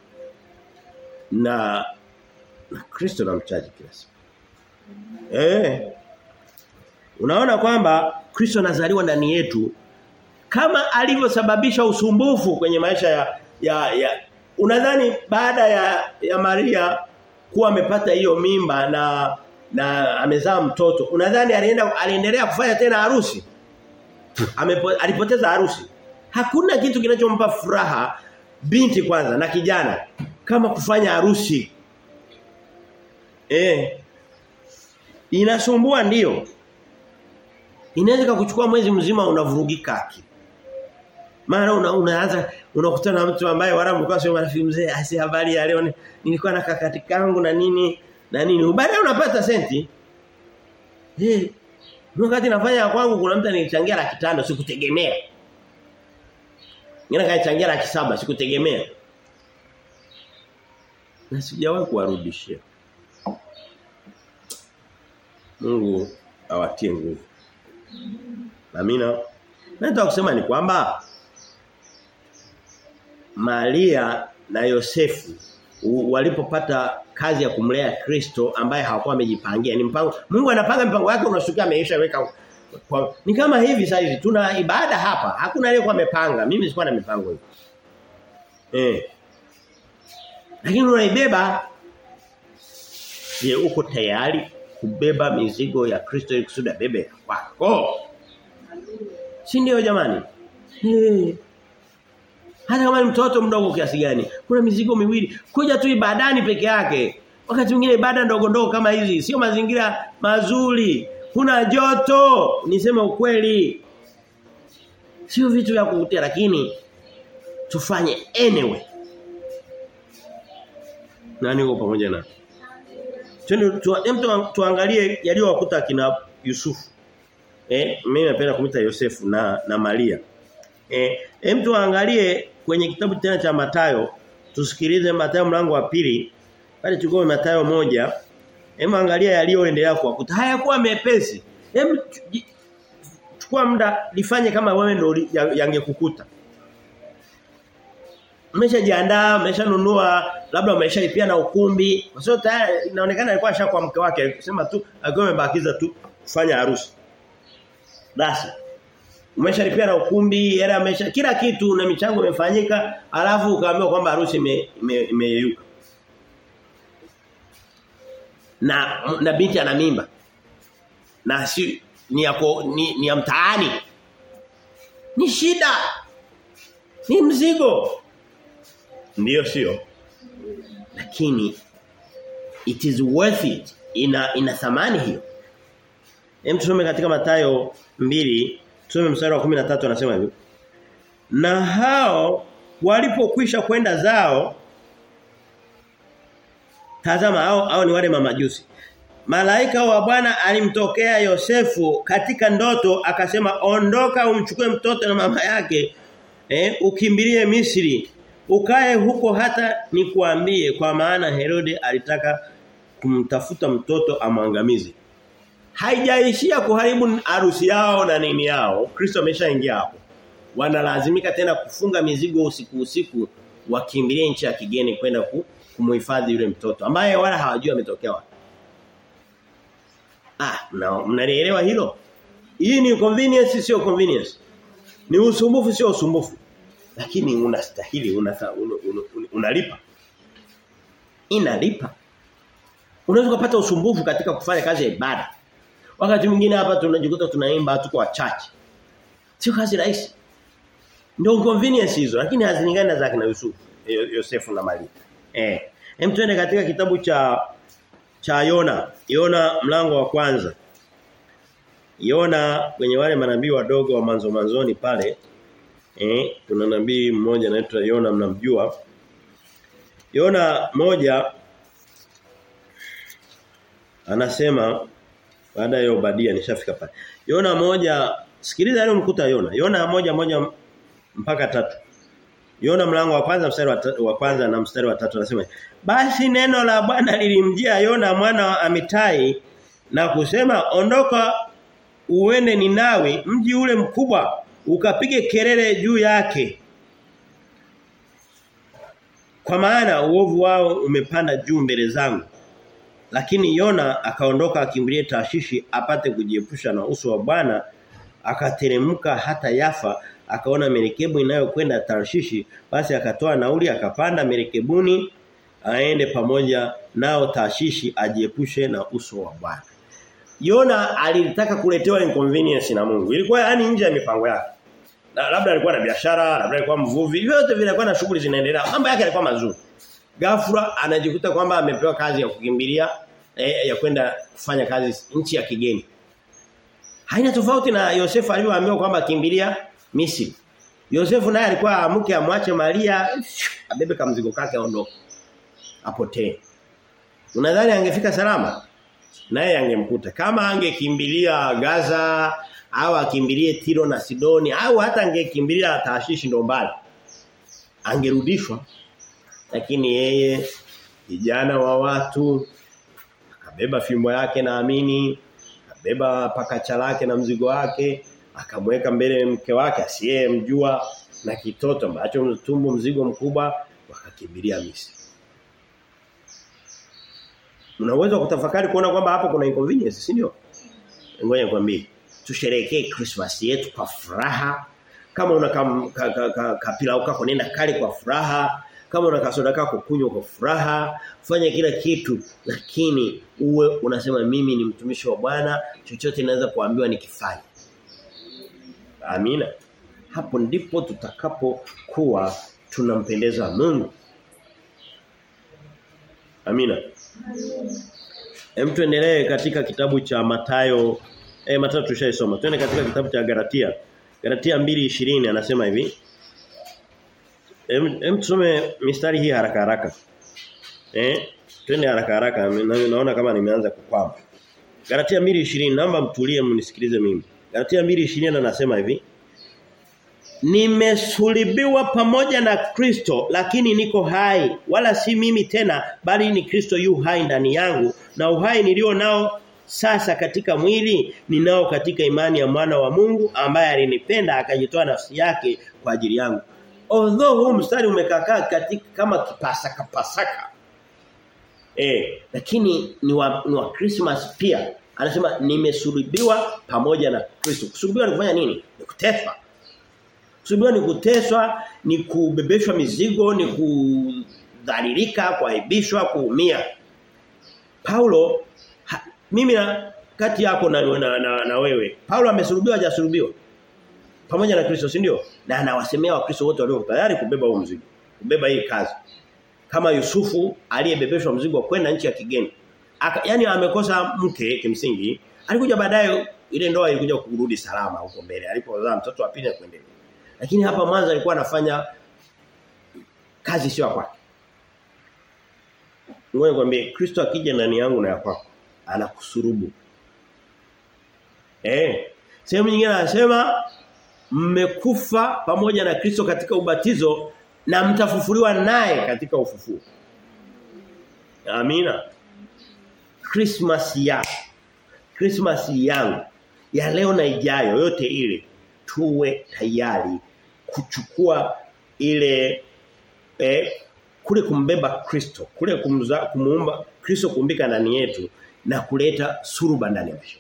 A: Na na Kristo namchaji kila siku. Eh. Unaona kwamba Kristo anazaliwa ndani yetu kama alivyosababisha usumbufu kwenye maisha ya ya, ya unadhani baada ya ya Maria kuwa amepata hiyo mimba na na amezaa mtoto unadhani alienda aliendelea kufanya tena harusi Amepo, alipoteza harusi hakuna kitu kinachompa furaha binti kwanza na kijana kama kufanya harusi eh inasumbua ndio inaweza kukuchukua mwezi mzima unavurugika akili mara una, unaanza unakutana na mtu ambaye wala mlikuwa sio marafiki mzee asi habari ya leo nilikuwa na kakati kangu na nini na nini baadaye unapata senti eh wakati nafanya kwangu kuna mtu anichangia laki tano sikutegemea Ngine kanichangia laki saba sikutegemea na sijawahi kuwarudishia Mungu awatie nguvu Amina Nataka kusema ni kwamba Maria na Yosefu walipopata kazi ya kumlea Kristo ambaye hawakuwa wamejipangia ni mpango Mungu anapanga mpango wake unashukia ameisha weka kwa, ni kama hivi sasa hivi tuna ibada hapa hakuna aliyekuwa amepanga mimi sikuwa na mipango hiyo eh lakini unaibeba je uko tayari kubeba mizigo ya Kristo ili kusudi bebe wako si ndio jamani hey. Hata kama ni mtoto mdogo kiasi gani, kuna mizigo miwili. Kuja tu ibadani peke yake. Wakati mwingine ibada ndogo ndogo kama hizi sio mazingira mazuri. Kuna joto, niseme ukweli. Sio vitu vya kuvutia lakini tufanye anyway. Nani uko pamoja na? Twende tu, tu, tuangalie yaliyowakuta kina Yusufu. Eh, mimi napenda kumita Yosefu na na Maria. Eh, hem tuangalie kwenye kitabu tena cha Matayo. Tusikilize Matayo mlango wa pili. Pale tuko Matayo moja Hem angalia yaliyoendelea kuwakuta. Hayakuwa mepesi. Hem chukua muda lifanye kama wewe ndio yangekukuta. Mmeshajiandaa, mmeshanunua, labda mmeshalipia na ukumbi. Kwa sababu tayari inaonekana alikuwa ashakuwa mke wake, alisema tu alikuwa amebakiza tu kufanya harusi. Basi. Umeshalipia na ukumbi, hela umesha kila kitu na michango imefanyika, alafu ukaambiwa kwamba harusi imeyeyuka. Ime, ime na na binti ana mimba. Na si ni yako ni, ni ya mtaani. Ni shida. Ni mzigo. Ndiyo sio. Lakini it is worth it. Ina ina thamani hiyo. Hem tusome katika Mathayo mbili tusome mstari wa 13 anasema hivi. Na hao walipokwisha kwenda zao Tazama hao hao ni wale mamajusi. Malaika wa Bwana alimtokea Yosefu katika ndoto akasema ondoka umchukue mtoto na mama yake eh ukimbilie Misri ukae huko hata nikuambie kwa maana Herode alitaka kumtafuta mtoto amwangamize. Haijaishia kuharibu harusi yao na nini yao. Kristo ameshaingia hapo. Wanalazimika tena kufunga mizigo usiku usiku wakimbilie nchi ya kigeni kwenda ku, kumuhifadhi yule mtoto ambaye wala hawajui ametokea wapi. Ah, na mnalielewa hilo? Hii ni convenience sio convenience. Ni usumbufu sio usumbufu. Lakini unastahili unalipa. Una, una, una, una Inalipa. Unaweza kupata usumbufu katika kufanya kazi ya ibada. Wakati mwingine hapa tunajikuta tunaimba tu kwa chache. Sio kazi rahisi. Ndio convenience hizo lakini hazilingani na zake na Yusuf, Yosefu na Maria. Eh. Hem tuende katika kitabu cha cha Yona. Yona mlango wa kwanza. Yona kwenye wale manabii wadogo wa manzo manzoni pale eh kuna nabii mmoja anaitwa Yona mnamjua. Yona moja anasema baada ya Obadia nishafika pale. Yona moja sikiliza leo mkuta Yona. Yona moja moja mpaka tatu. Yona mlango wa kwanza mstari wa, wa kwanza na mstari wa tatu anasema basi neno la Bwana lilimjia Yona mwana wa Amitai na kusema ondoka uende Ninawi mji ule mkubwa ukapige kelele juu yake kwa maana uovu wao umepanda juu mbele zangu lakini Yona akaondoka akimbilie Tashishi apate kujiepusha na uso wa Bwana akateremka hata Yafa akaona merikebu inayokwenda Tarshishi basi akatoa nauli akapanda merekebuni aende pamoja nao Tarshishi ajiepushe na uso wa Bwana. Yona alitaka kuletewa inconvenience na Mungu. Ilikuwa yani nje ya mipango yake. Na labda alikuwa na biashara, labda alikuwa mvuvi, vyote vilikuwa na shughuli zinaendelea. Mambo yake yalikuwa mazuri. Ghafla anajikuta kwamba amepewa kazi ya kukimbilia eh, ya kwenda kufanya kazi nchi ya kigeni. Haina tofauti na Yosefu alivyoambiwa kwamba kimbilia Misri. Yosefu naye alikuwa mke amwache Maria abebe kama mzigo kake aondoke. Apotee. Unadhani angefika salama? Naye angemkuta. Kama angekimbilia Gaza au akimbilie Tiro na Sidoni au hata angekimbilia Taashishi ndo mbali. Angerudishwa. Lakini yeye kijana wa watu akabeba fimbo yake naamini akabeba pakacha lake na mzigo wake akamweka mbele mke wake asiyemjua na kitoto ambacho tumbo mzigo mkubwa wakakimbilia Misri. Unaweza kutafakari kuona kwamba hapo kuna inconvenience, si ndio? Ngoja nikwambie. Tusherekee Christmas yetu kwa furaha. Kama una kapila ka, ka, ka, ka ukako nenda kale kwa furaha. Kama una kasoda kako kunywa kwa furaha. Fanya kila kitu lakini uwe unasema mimi ni mtumishi wa Bwana, chochote naweza kuambiwa nikifanye. Amina. Hapo ndipo tutakapokuwa tunampendeza Mungu. Amina. Hem tuendelee katika kitabu cha Matayo eh Matayo tushaisoma. Twende katika kitabu cha Galatia. Galatia 2:20 anasema hivi. Hem hem tusome mistari hii haraka haraka. Eh twende haraka haraka naona kama nimeanza kukwama. Galatia 2:20 naomba mtulie mnisikilize mimi. Galatia 2:20 anasema hivi. Nimesulibiwa pamoja na Kristo lakini niko hai wala si mimi tena bali ni Kristo yu hai ndani yangu na uhai nilio nao sasa katika mwili ninao katika imani ya mwana wa Mungu ambaye alinipenda akajitoa nafsi yake kwa ajili yangu. although huu mstari umekaa katika kama kipasaka pasaka eh lakini ni wa, ni wa Christmas pia anasema nimesulubiwa pamoja na Kristo kusulubiwa ni kufanya nini ni kuteswa kusulubiwa ni kuteswa ni kubebeshwa mizigo ni kudhalilika kuaibishwa kuumia Paulo ha, mimi na kati yako na, na, na, na wewe Paulo amesulubiwa hajasulubiwa pamoja na Kristo si ndio na anawasemea wakristo wote walio tayari kubeba huo mzigo kubeba hii kazi kama Yusufu aliyebebeshwa mzigo wa kwenda nchi ya kigeni Aka, yani amekosa mke kimsingi alikuja baadaye ile ndoa ilikuja kurudi salama huko mbele alipozaa mtoto wa pili na kuendelea lakini hapa mwanzo alikuwa anafanya kazi sio kwake Ngoja nikwambie Kristo akija ndani yangu na ya kwako anakusurubu eh sehemu nyingine anasema mmekufa pamoja na Kristo katika ubatizo na mtafufuliwa naye katika ufufuo. Amina. Christmas ya Christmas yangu ya leo na ijayo yote ile tuwe tayari kuchukua ile eh, kule kumbeba Kristo, kule kumza, kumuumba Kristo kumbika ndani yetu na kuleta suruba ndani ya maisha.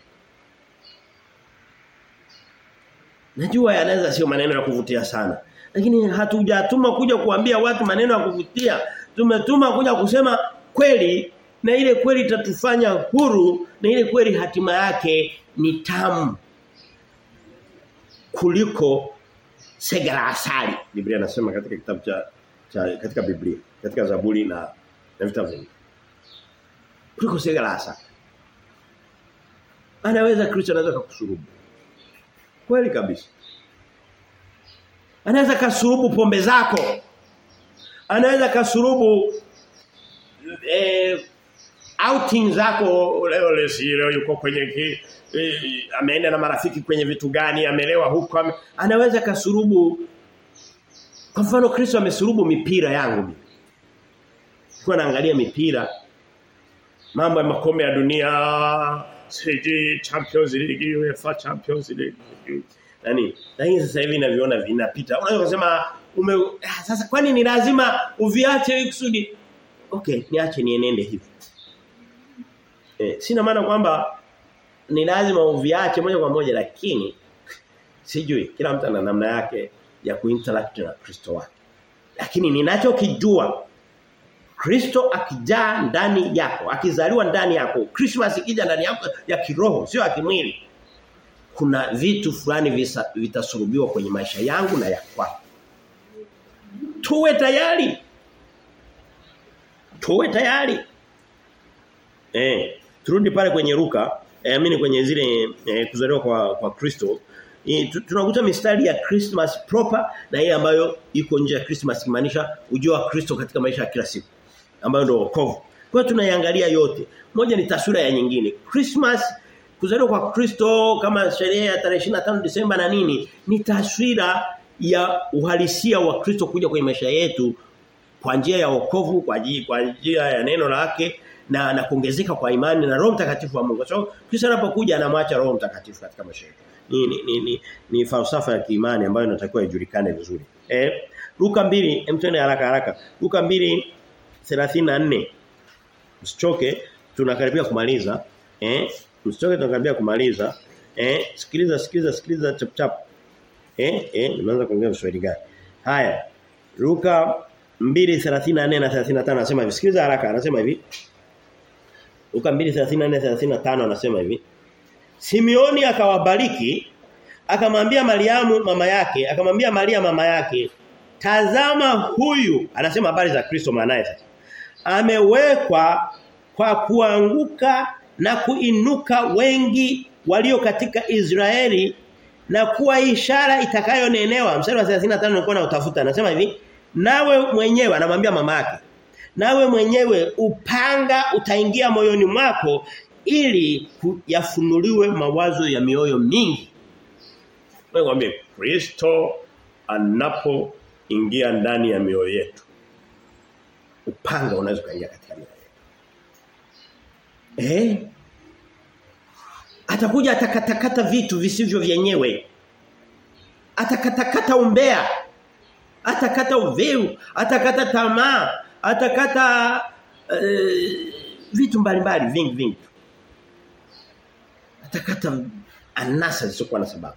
A: Najua yanaweza sio maneno ya kuvutia sana. Lakini hatujatuma kuja kuambia watu maneno ya kuvutia. Tumetuma kuja kusema kweli na ile kweli itatufanya huru na ile kweli hatima yake ni tamu kuliko sega la asali. Biblia inasema katika kitabu cha, cha katika Biblia, katika Zaburi na na vitabu vingi. Kuliko sega la asali. Anaweza Kristo anaweza kukusurubu. Kweli kabisa. Anaweza kasurubu pombe zako. Anaweza kasurubu eh outing zako leo lesi leo yuko kwenye ki, eh, ameenda na marafiki kwenye vitu gani amelewa huko ame, anaweza kasurubu kwa mfano Kristo amesurubu mipira yangu mimi. Kwa naangalia mipira mambo ya makombe ya dunia siji Champions League UEFA Champions League nani lakini sasa hivi naviona vinapita unaweza kusema ume ah, sasa kwani ni lazima uviache kusudi okay niache nienende hivi eh, sina maana kwamba ni lazima uviache moja kwa moja lakini sijui kila mtu ana namna yake ya kuinteract na Kristo wake lakini ninachokijua Kristo akijaa ndani yako, akizaliwa ndani yako, Christmas ikija ndani yako ya kiroho, sio ya kimwili. Kuna vitu fulani vitasulubiwa kwenye maisha yangu na ya kwako. Tuwe tayari. Tuwe tayari. Eh, turudi pale kwenye Luka, eh, amini kwenye zile eh, kuzaliwa kwa kwa Kristo. E, tunakuta mistari ya Christmas proper na ile ambayo iko nje ya Christmas kimaanisha ujio wa Kristo katika maisha ya kila siku ambayo ndio wokovu. Kwa hiyo tunaiangalia yote. Moja ni taswira ya nyingine. Christmas kuzaliwa kwa Kristo kama sherehe ya tarehe 25 Disemba na nini ni taswira ya uhalisia wa Kristo kuja kwenye maisha yetu kwa njia ya wokovu, kwa njia kwa njia ya neno lake na na kuongezeka kwa imani na Roho Mtakatifu wa Mungu. So Kristo anapokuja anamwacha Roho Mtakatifu katika maisha yetu. Ni ni, ni, ni ni falsafa ya kiimani ambayo inatakiwa ijulikane vizuri. Eh Luka 2, emtende haraka haraka. Luka 2 34 Msichoke tunakaribia kumaliza. Eh? Msichoke tunakaribia kumaliza. Eh? Sikiliza sikiliza sikiliza chap chap. Eh? Eh, nimeanza kuongea Kiswahili gani? Haya. Luka 2:34 na 35 anasema hivi. Sikiliza haraka anasema hivi. Luka 2:34 35 anasema hivi. Simeoni akawabariki akamwambia Mariamu mama yake, akamwambia Maria mama yake, tazama huyu anasema habari za Kristo mwanae sasa amewekwa kwa kuanguka na kuinuka wengi walio katika Israeli na kuwa ishara itakayonenewa mstari wa 35 nilikuwa na utafuta anasema hivi nawe mwenyewe anamwambia mama yake nawe mwenyewe upanga utaingia moyoni mwako ili yafunuliwe mawazo ya mioyo mingi Mwambie Kristo anapoingia ndani ya mioyo yetu upanga unaweza kuingia katika mioyo Eh? Atakuja atakatakata vitu visivyo vyenyewe. Atakatakata umbea. atakata uvivu, atakata tamaa, atakata uh, vitu mbalimbali vingi vingi. Atakata anasa zisizokuwa na sababu.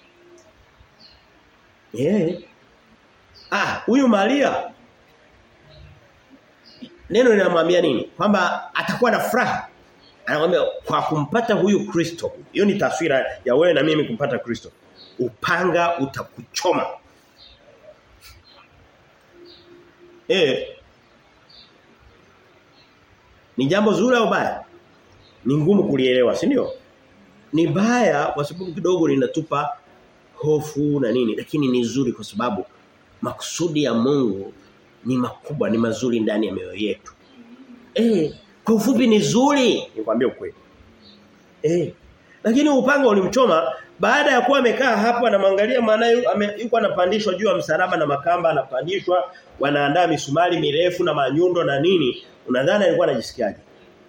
A: Eh. Ah, huyu Maria neno linamwambia nini? Kwamba atakuwa na furaha. Anakuambia kwa kumpata huyu Kristo. Hiyo ni taswira ya wewe na mimi kumpata Kristo. Upanga utakuchoma. Eh. Ni jambo zuri au baya? Ni ngumu kulielewa, si ndio? Ni baya kwa sababu kidogo linatupa hofu na nini, lakini ni zuri kwa sababu makusudi ya Mungu ni makubwa, ni mazuri ndani ya mioyo yetu. Eh, kwa ufupi ni zuri, nikwambie ukweli. Eh. Lakini upanga ulimchoma baada ya kuwa amekaa hapo anamwangalia maana yuko anapandishwa juu ya msalaba na makamba anapandishwa wanaandaa misumari mirefu na manyundo na nini unadhani alikuwa anajisikiaje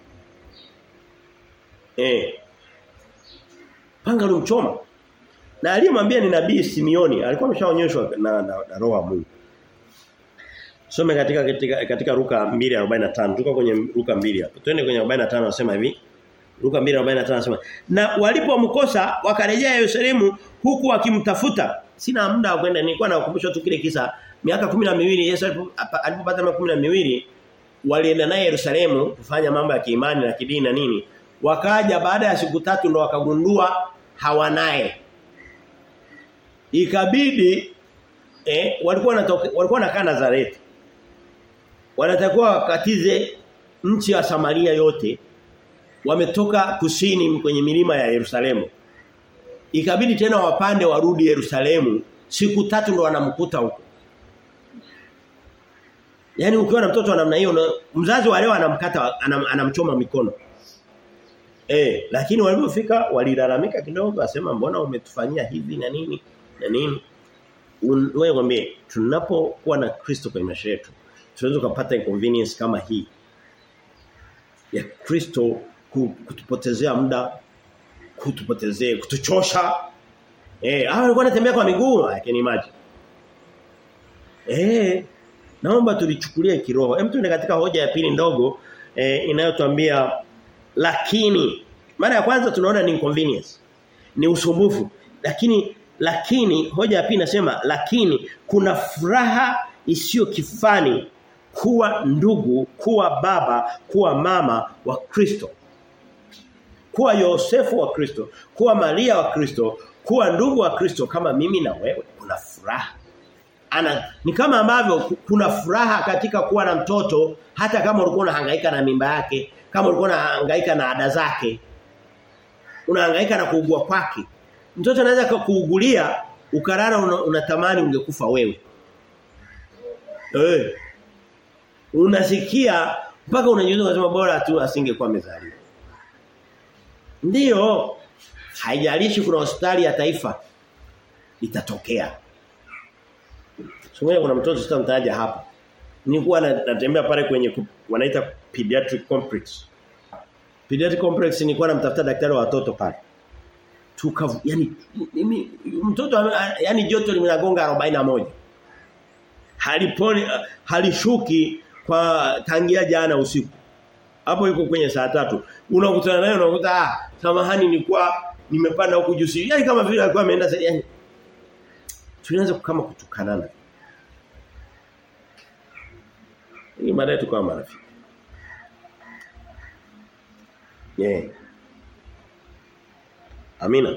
A: eh panga ulimchoma na aliyemwambia ni nabii Simioni alikuwa ameshaonyeshwa na, na, na roho wa Mungu Some katika katika katika Luka 2:45 tuko kwenye Luka 2 hapo twende kwenye 45 anasema hivi Luka 2:45 anasema na walipomkosa wakarejea Yerusalemu huku wakimtafuta sina muda wa kwenda nilikuwa nakukumbusha tu kile kisa miaka 12 Yesu alipopata miaka 12 walienda naye Yerusalemu kufanya mambo ya kiimani na kidini na nini wakaja baada ya siku tatu ndo wakagundua hawanaye ikabidi eh walikuwa wanatoka walikuwa wanakaa Nazareti wanatakiwa wakatize nchi ya Samaria yote wametoka kusini kwenye milima ya Yerusalemu ikabidi tena wapande warudi Yerusalemu siku tatu ndo wanamkuta huko Yaani ukiwa na mtoto wa namna hiyo mzazi wa leo anamkata anam, anamchoma mikono. Eh, lakini walipofika walilalamika kidogo asema mbona umetufanyia hivi na nini na nini? Wewe mwambie tunapokuwa na Kristo kwenye maisha yetu tunaweza kupata inconvenience kama hii ya Kristo kutupotezea muda kutupotezea kutuchosha eh hao walikuwa wanatembea kwa miguu I can imagine eh naomba tulichukulie kiroho hem tuende katika hoja ya pili ndogo eh, inayotuambia lakini mara ya kwanza tunaona ni inconvenience ni usumbufu lakini lakini hoja ya pili inasema lakini kuna furaha isiyo kifani kuwa ndugu kuwa baba kuwa mama wa Kristo kuwa Yosefu wa Kristo kuwa Maria wa Kristo kuwa ndugu wa Kristo kama mimi na wewe kuna furaha ana ni kama ambavyo kuna furaha katika kuwa na mtoto hata kama ulikuwa unahangaika na mimba yake kama ulikuwa unahangaika na ada zake unahangaika na kuugua kwake mtoto anaweza kukuugulia ukarara unatamani una ungekufa wewe eh unasikia mpaka unajiuliza unasema bora tu asingekuwa amezaliwa ndiyo haijalishi kuna hospitali ya taifa itatokea Sungwe kuna mtoto sitamtaja hapa. Nilikuwa natembea pale kwenye wanaita pediatric complex. Pediatric complex nilikuwa namtafuta daktari wa watoto pale. Tuka yani mimi mtoto yani joto limenagonga 41. Haliponi halishuki kwa tangia jana usiku. Hapo yuko kwenye saa tatu. Unakutana naye unakuta ah samahani nilikuwa nimepanda huku juu. Yaani kama vile alikuwa ameenda yani tunaanza kama kutukanana. Ili baadaye tukawa marafiki. Yeah. Amina.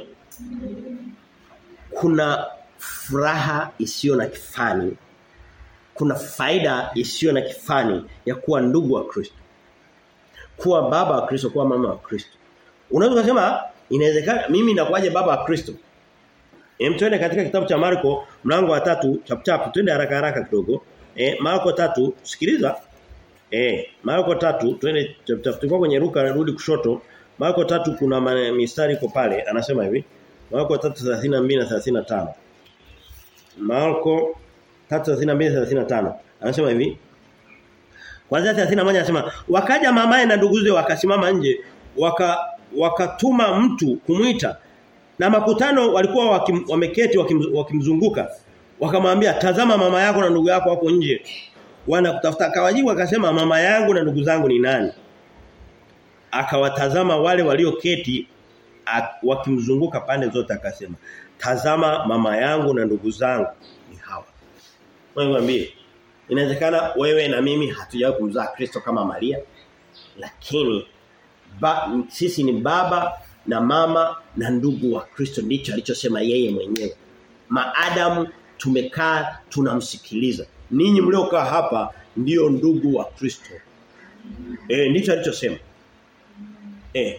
A: Kuna furaha isiyo na kifani. Kuna faida isiyo na kifani ya kuwa ndugu wa Kristo. Kuwa baba wa Kristo, kuwa mama wa Kristo. Unaweza kusema inawezekana mimi nakuaje baba wa Kristo? Hem twende katika kitabu cha Marko mlango wa tatu chap chap twende haraka haraka kidogo. Eh Marko tatu sikiliza. Eh Marko tatu twende chap chap tulikuwa kwenye Luka rudi kushoto. Marko tatu kuna mistari iko pale anasema hivi. Marko 3:32 na 35. Marko 3:32 35 anasema hivi. Kwanza 31 anasema wakaja mamaye na nduguze wakasimama nje waka wakatuma mtu kumwita na makutano walikuwa wakim, wameketi wakim, wakimzunguka Wakamwambia tazama mama yako na ndugu yako wako nje. Wanakutafuta akawajibu akasema mama yangu na ndugu zangu ni nani? Akawatazama wale walioketi wakimzunguka pande zote akasema tazama mama yangu na ndugu zangu ni hawa. Mwambie inawezekana wewe na mimi hatujawahi kumzaa Kristo kama Maria lakini ba, sisi ni baba na mama na ndugu wa Kristo ndicho alichosema yeye mwenyewe. Maadamu tumekaa tunamsikiliza. Ninyi mliokaa hapa ndio ndugu wa Kristo. Eh ndicho alichosema. Eh.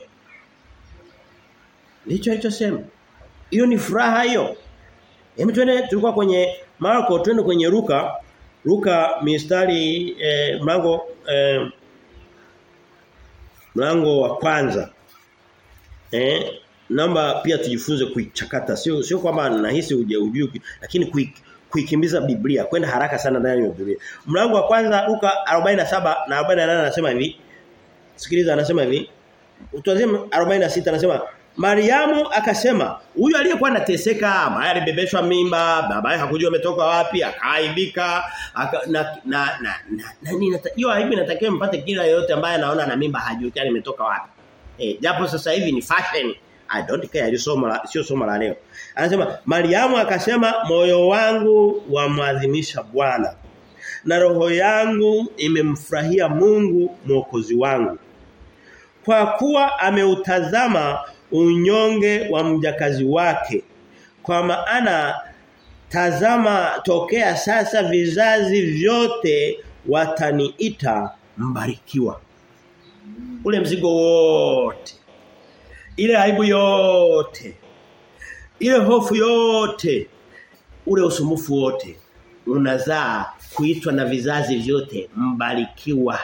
A: Ndicho alichosema. Hiyo ni furaha hiyo. Hebu twende tulikuwa kwenye Marko twende kwenye Luka Luka mistari eh, mlango eh, mlango wa kwanza. Eh naomba pia tujifunze kuichakata sio sio kwamba nahisi uje ujui lakini kui, kuikimbiza Biblia kwenda haraka sana ndani ya Biblia. Mlango wa kwanza Luka 47 na 48 anasema hivi. Sikiliza anasema hivi. Tuanzie 46 anasema Mariamu akasema huyu aliyekuwa anateseka ambaye alibebeshwa mimba babaye hakujua ametoka wapi akaaibika aka, na na na, na, na hiyo aibu inatakiwa mpate kila yote ambaye anaona na mimba hajui imetoka wapi. Eh japo sasa hivi ni fashion I don't care somo la sio somo la leo. Anasema Mariamu akasema moyo wangu wamwadhimisha Bwana na roho yangu imemfurahia Mungu mwokozi wangu. Kwa kuwa ameutazama unyonge wa mjakazi wake. Kwa maana tazama tokea sasa vizazi vyote wataniita mbarikiwa. Ule mzigo wote ile aibu yote ile hofu yote ule usumbufu wote unazaa kuitwa na vizazi vyote mbarikiwa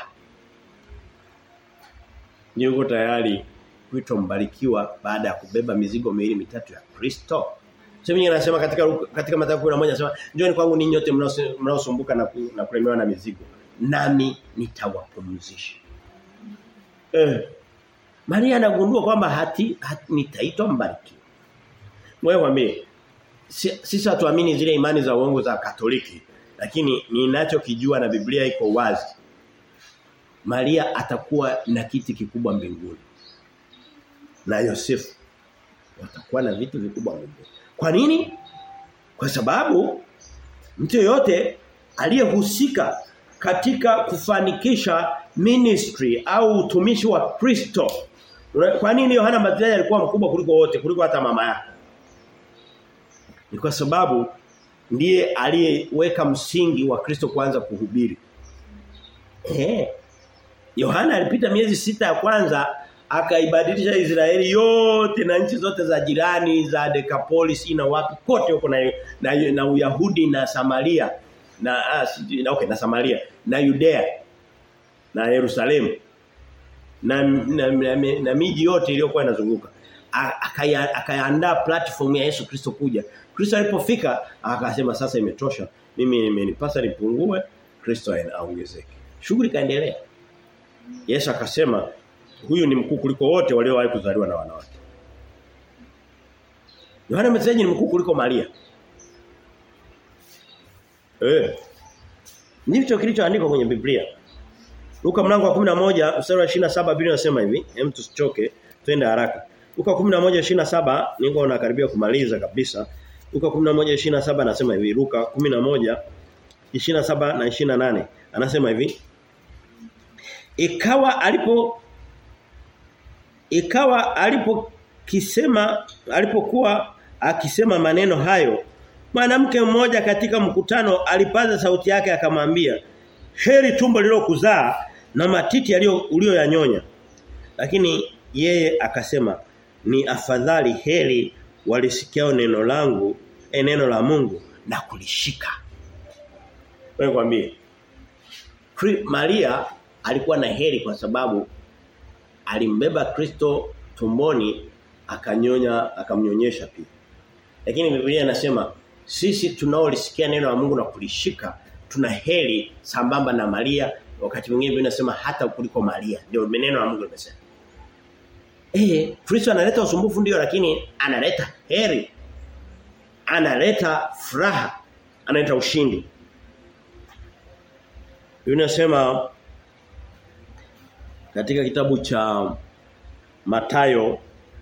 A: Niko tayari kuitwa mbarikiwa baada ya kubeba mizigo miwili mitatu ya Kristo. Sema yeye anasema katika katika Mathayo 11 anasema njooni kwangu ninyi nyote mnaosumbuka na, ku, na kulemewa na mizigo nami nitawapumzisha. Eh Maria anagundua kwamba hati, hati nitaitwa mbarikiwa. Wewe mwambie sisi hatuamini zile imani za uongo za Katoliki lakini ninachokijua na Biblia iko wazi. Maria atakuwa na kiti kikubwa mbinguni. Na Yosefu watakuwa na vitu vikubwa mbinguni. Kwa nini? Kwa sababu mtu yote aliyehusika katika kufanikisha ministry au utumishi wa Kristo. Kwa nini Yohana Mbatizaji alikuwa mkubwa kuliko wote, kuliko hata mama yake? Ni kwa sababu ndiye aliyeweka msingi wa Kristo kuanza kuhubiri. Eh. Yohana alipita miezi sita ya kwanza akaibadilisha Israeli yote na nchi zote za jirani za Decapolis na wapi kote huko na, na, na Uyahudi na Samaria na ah, na okay na Samaria na Judea na Yerusalemu na na, na, na, na miji yote iliyokuwa inazunguka akaandaa platform ya Yesu Kristo kuja Kristo alipofika akasema sasa imetosha mimi imenipasa nipungue Kristo aongezeke shughuli kaendelea Yesu akasema huyu ni mkuu kuliko wote waliowahi kuzaliwa na wanawake Yohana Mbatizaji ni mkuu kuliko Maria Eh. Ndicho kilichoandikwa kwenye Biblia. Luka mlango wa 11 mstari wa 27 Biblia inasema hivi, hem tusichoke, twende haraka. Luka 11:27 niko nakaribia kumaliza kabisa. Luka 11:27 anasema hivi, Luka 11:27 na 28 anasema hivi. Ikawa alipo ikawa alipokisema alipokuwa akisema maneno hayo mwanamke mmoja katika mkutano alipaza sauti yake akamwambia heri tumbo lililokuzaa na matiti yaliyo ulioyanyonya lakini yeye akasema ni afadhali heri walisikiao neno langu e neno la Mungu na kulishika wewe kwambie Maria alikuwa na heri kwa sababu alimbeba Kristo tumboni akanyonya akamnyonyesha pia lakini Biblia inasema sisi tunaolisikia neno la Mungu na kulishika tuna heri sambamba na Maria wakati mwingine Biblia inasema hata kuliko Maria ndio neno la Mungu limesema eh Kristo analeta usumbufu ndio lakini analeta heri analeta furaha analeta ushindi. Yunasema katika kitabu cha Matayo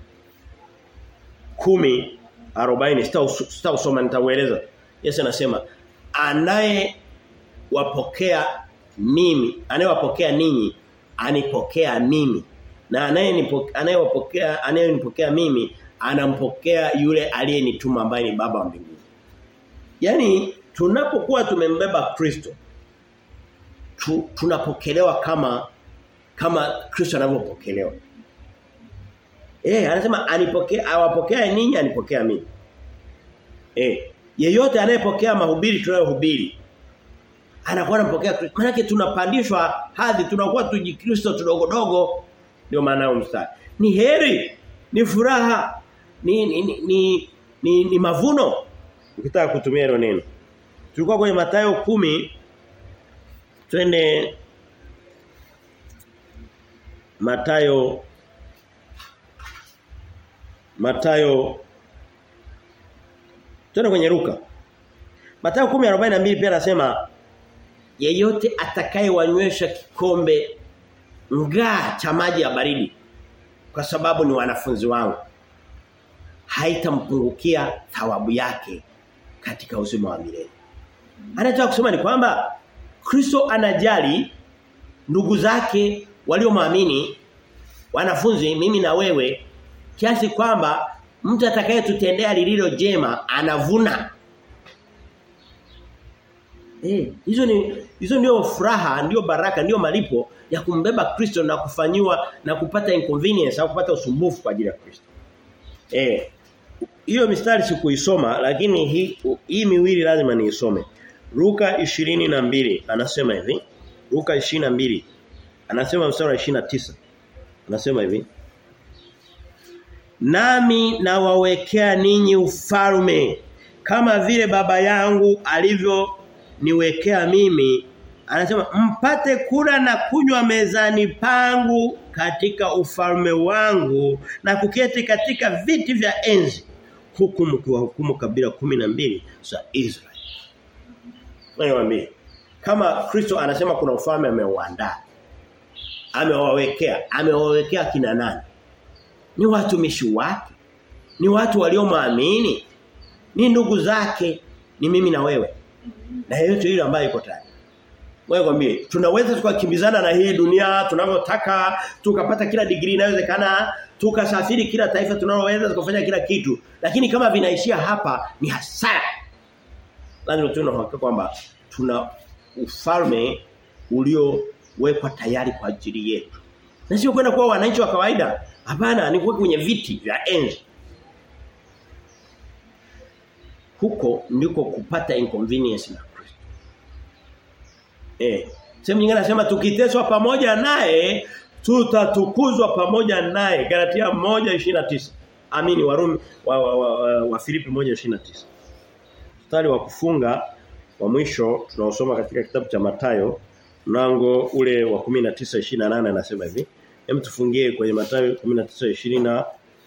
A: 10 40 sitausoma nitaueleza. Yesu anasema anaye wapokea mimi, anayewapokea ninyi anipokea mimi. Na anayewapokea anayenipokea mimi anampokea yule aliyenituma ambaye ni baba wa mbinguni. Yaani tunapokuwa tumembeba Kristo tu, tunapokelewa kama kama Kristo anavyopokelewa. Eh, anasema anipokea awapokea ninyi anipokea mimi. Eh, yeyote anayepokea mahubiri tunayohubiri anakuwa anampokea Kristo. Maana tunapandishwa hadhi tunakuwa tujikristo tudogodogo ndio maana yao mstari. Ni heri, ni furaha, ni ni ni, ni, ni, ni mavuno ukitaka kutumia hilo neno. Tulikuwa kwenye Mathayo kumi twende Mathayo Mathayo Twende kwenye Luka. Mathayo 10:42 pia anasema yeyote atakayewanywesha kikombe ngaa cha maji ya baridi kwa sababu ni wanafunzi wangu haitampungukia thawabu yake katika uzima wa milele. Anataka kusema ni kwamba Kristo anajali ndugu zake waliomwamini wanafunzi mimi na wewe kiasi kwamba mtu atakayetutendea lililo jema anavuna. Eh, hizo ni hizo ndio furaha, ndio baraka, ndio malipo ya kumbeba Kristo na kufanyiwa na kupata inconvenience au kupata usumbufu kwa ajili ya Kristo. Eh, hiyo mistari sikuisoma lakini hii hii miwili lazima niisome. Luka 22 anasema hivi. Luka 22 anasema mstari wa 29. Anasema hivi. Nami nawawekea ninyi ufalme kama vile baba yangu alivyo niwekea mimi anasema mpate kula na kunywa mezani pangu katika ufalme wangu na kuketi katika viti vya enzi huku mkiwahukumu kabila mbili za Israeli. Niwaambie kama Kristo anasema kuna ufalme ameuandaa amewawekea amewawekea kina nani ni watumishi wake ni watu waliomwamini ni ndugu zake ni mimi na wewe na yeyote yule ambaye yuko tayari wewe kwambie tunaweza tukakimbizana na hii dunia tunavyotaka tukapata kila degree inayowezekana tukasafiri kila taifa tunaloweza tukafanya kila kitu lakini kama vinaishia hapa ni hasara lazima tuwe na uhakika kwamba tuna ufalme uliowekwa tayari kwa ajili yetu na sio kwenda kuwa wananchi wa kawaida hapana ni kuwa kwenye viti vya enzi huko ndiko kupata inconvenience na Kristo. Eh, sehemu nyingine anasema tukiteswa pamoja naye tutatukuzwa pamoja naye. Galatia 1:29. Amini Warumi wa, wa, wa, wa, wa Filipi 1:29. Mstari wa kufunga wa mwisho tunaosoma katika kitabu cha Matayo mlango ule wa 19:28 anasema hivi. Hem tufungie kwenye Mathayo 19:20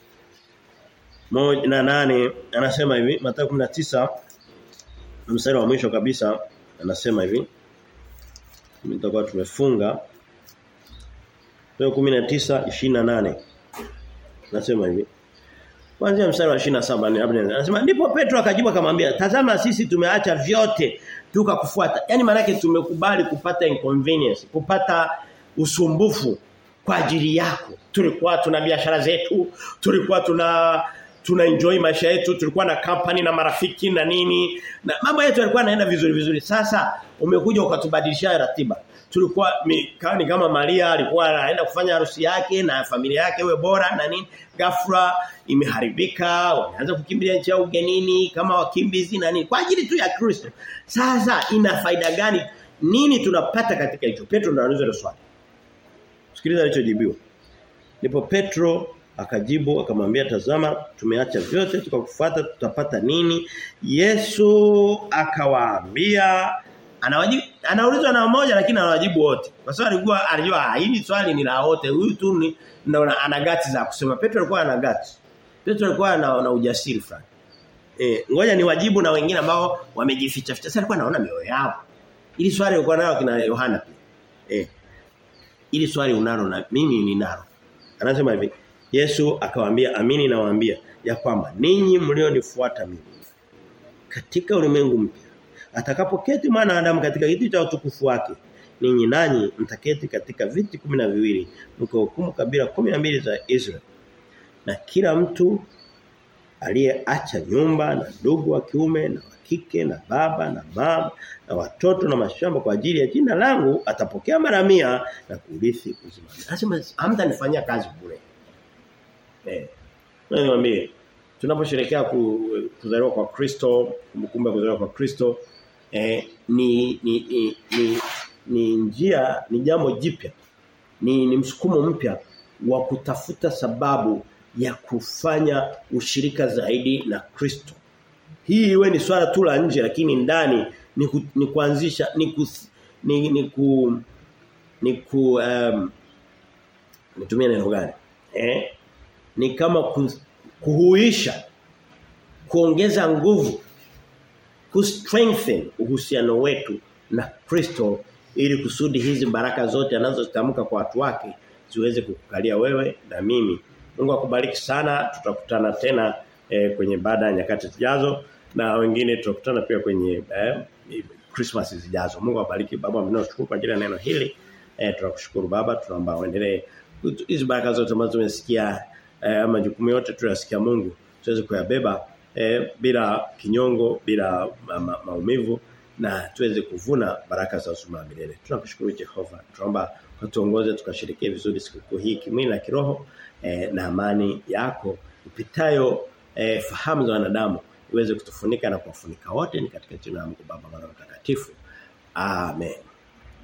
A: moja na nane anasema hivi Mathayo 19 mstari wa mwisho kabisa anasema hivi tutakuwa tumefunga Mathayo 19:28 anasema hivi Kuanzia mstari wa 27 anasema ndipo Petro akajibu akamwambia tazama sisi tumeacha vyote tukakufuata yani maana tumekubali kupata inconvenience kupata usumbufu kwa ajili yako tulikuwa tuna biashara zetu tulikuwa tuna tuna enjoy maisha yetu tulikuwa na company na marafiki na nini na mambo yetu yalikuwa yanaenda vizuri vizuri sasa umekuja ukatubadilishia ratiba tulikuwa ni kama Maria alikuwa anaenda kufanya harusi yake na familia yake iwe bora na nini ghafla imeharibika wameanza kukimbilia nchi ya ugenini kama wakimbizi na nini kwa ajili tu ya Kristo sasa ina faida gani nini tunapata katika hicho Petro ndo anauliza swali Sikiliza alichojibiwa ndipo Petro akajibu akamwambia tazama tumeacha vyote tukakufuata tutapata nini Yesu akawaambia anawajibu anaulizwa na mmoja lakini anawajibu wote kwa sababu alikuwa alijua hili swali ni la wote huyu tu ni ana gati za kusema Petro alikuwa ana gati Petro alikuwa na, na ujasiri fulani Eh, ngoja ni wajibu na wengine ambao wamejificha ficha. Sasa alikuwa anaona mioyo yao. Ili swali ulikuwa nayo kina Yohana pia. Eh. Ili swali unalo na mimi ninalo. Anasema hivi, Yesu akawaambia, "Amini nawaambia ya kwamba ninyi mlionifuata mimi katika ulimwengu mpya atakapoketi mwana wa Adamu katika kiti cha utukufu wake ninyi nanyi mtaketi katika viti kumi na viwili mkahukumu kabila kumi na mbili za Israeli na kila mtu aliyeacha nyumba na ndugu wa kiume na wa kike na baba na mama na watoto na mashamba kwa ajili ya jina langu atapokea mara mia na kurithi uzima. Lazima hamtanifanyia kazi bure. Eh. Niwaambie tunaposherehekea kuzaliwa kwa Kristo, kumbukumbu ya kuzaliwa kwa Kristo eh, ni, ni, ni, ni ni njia ni jambo jipya. Ni, ni msukumo mpya wa kutafuta sababu ya kufanya ushirika zaidi na Kristo. Hii iwe ni swala tu la nje lakini ndani ni, ku, ni kuanzisha ni ku, ni, ni ku ni ku um, nitumie neno gani? Eh? Ni kama ku, kuhuisha kuongeza nguvu ku strengthen uhusiano wetu na Kristo ili kusudi hizi baraka zote anazozitamka kwa watu wake ziweze kukukalia wewe na mimi. Mungu akubariki sana. Tutakutana tena eh, kwenye baada ya nyakati zijazo na wengine tutakutana pia kwenye eh, Christmas zijazo. Mungu awabariki baba mnaoshukuru kwa ajili ya neno hili. Eh, tunakushukuru baba tunaomba uendelee hizi baraka zote ambazo tumesikia eh, majukumu yote tunasikia Mungu tuweze kuyabeba eh, bila kinyongo bila ma, ma, maumivu na tuweze kuvuna baraka za uzima milele. Tunakushukuru Jehova. Tunaomba utuongoze tukashirikie vizuri siku hii kimwili na kiroho eh, na amani yako ipitayo eh, fahamu za wanadamu iweze kutufunika na kuwafunika wote ni katika jina la Mungu Baba Mwana Mtakatifu. Amen.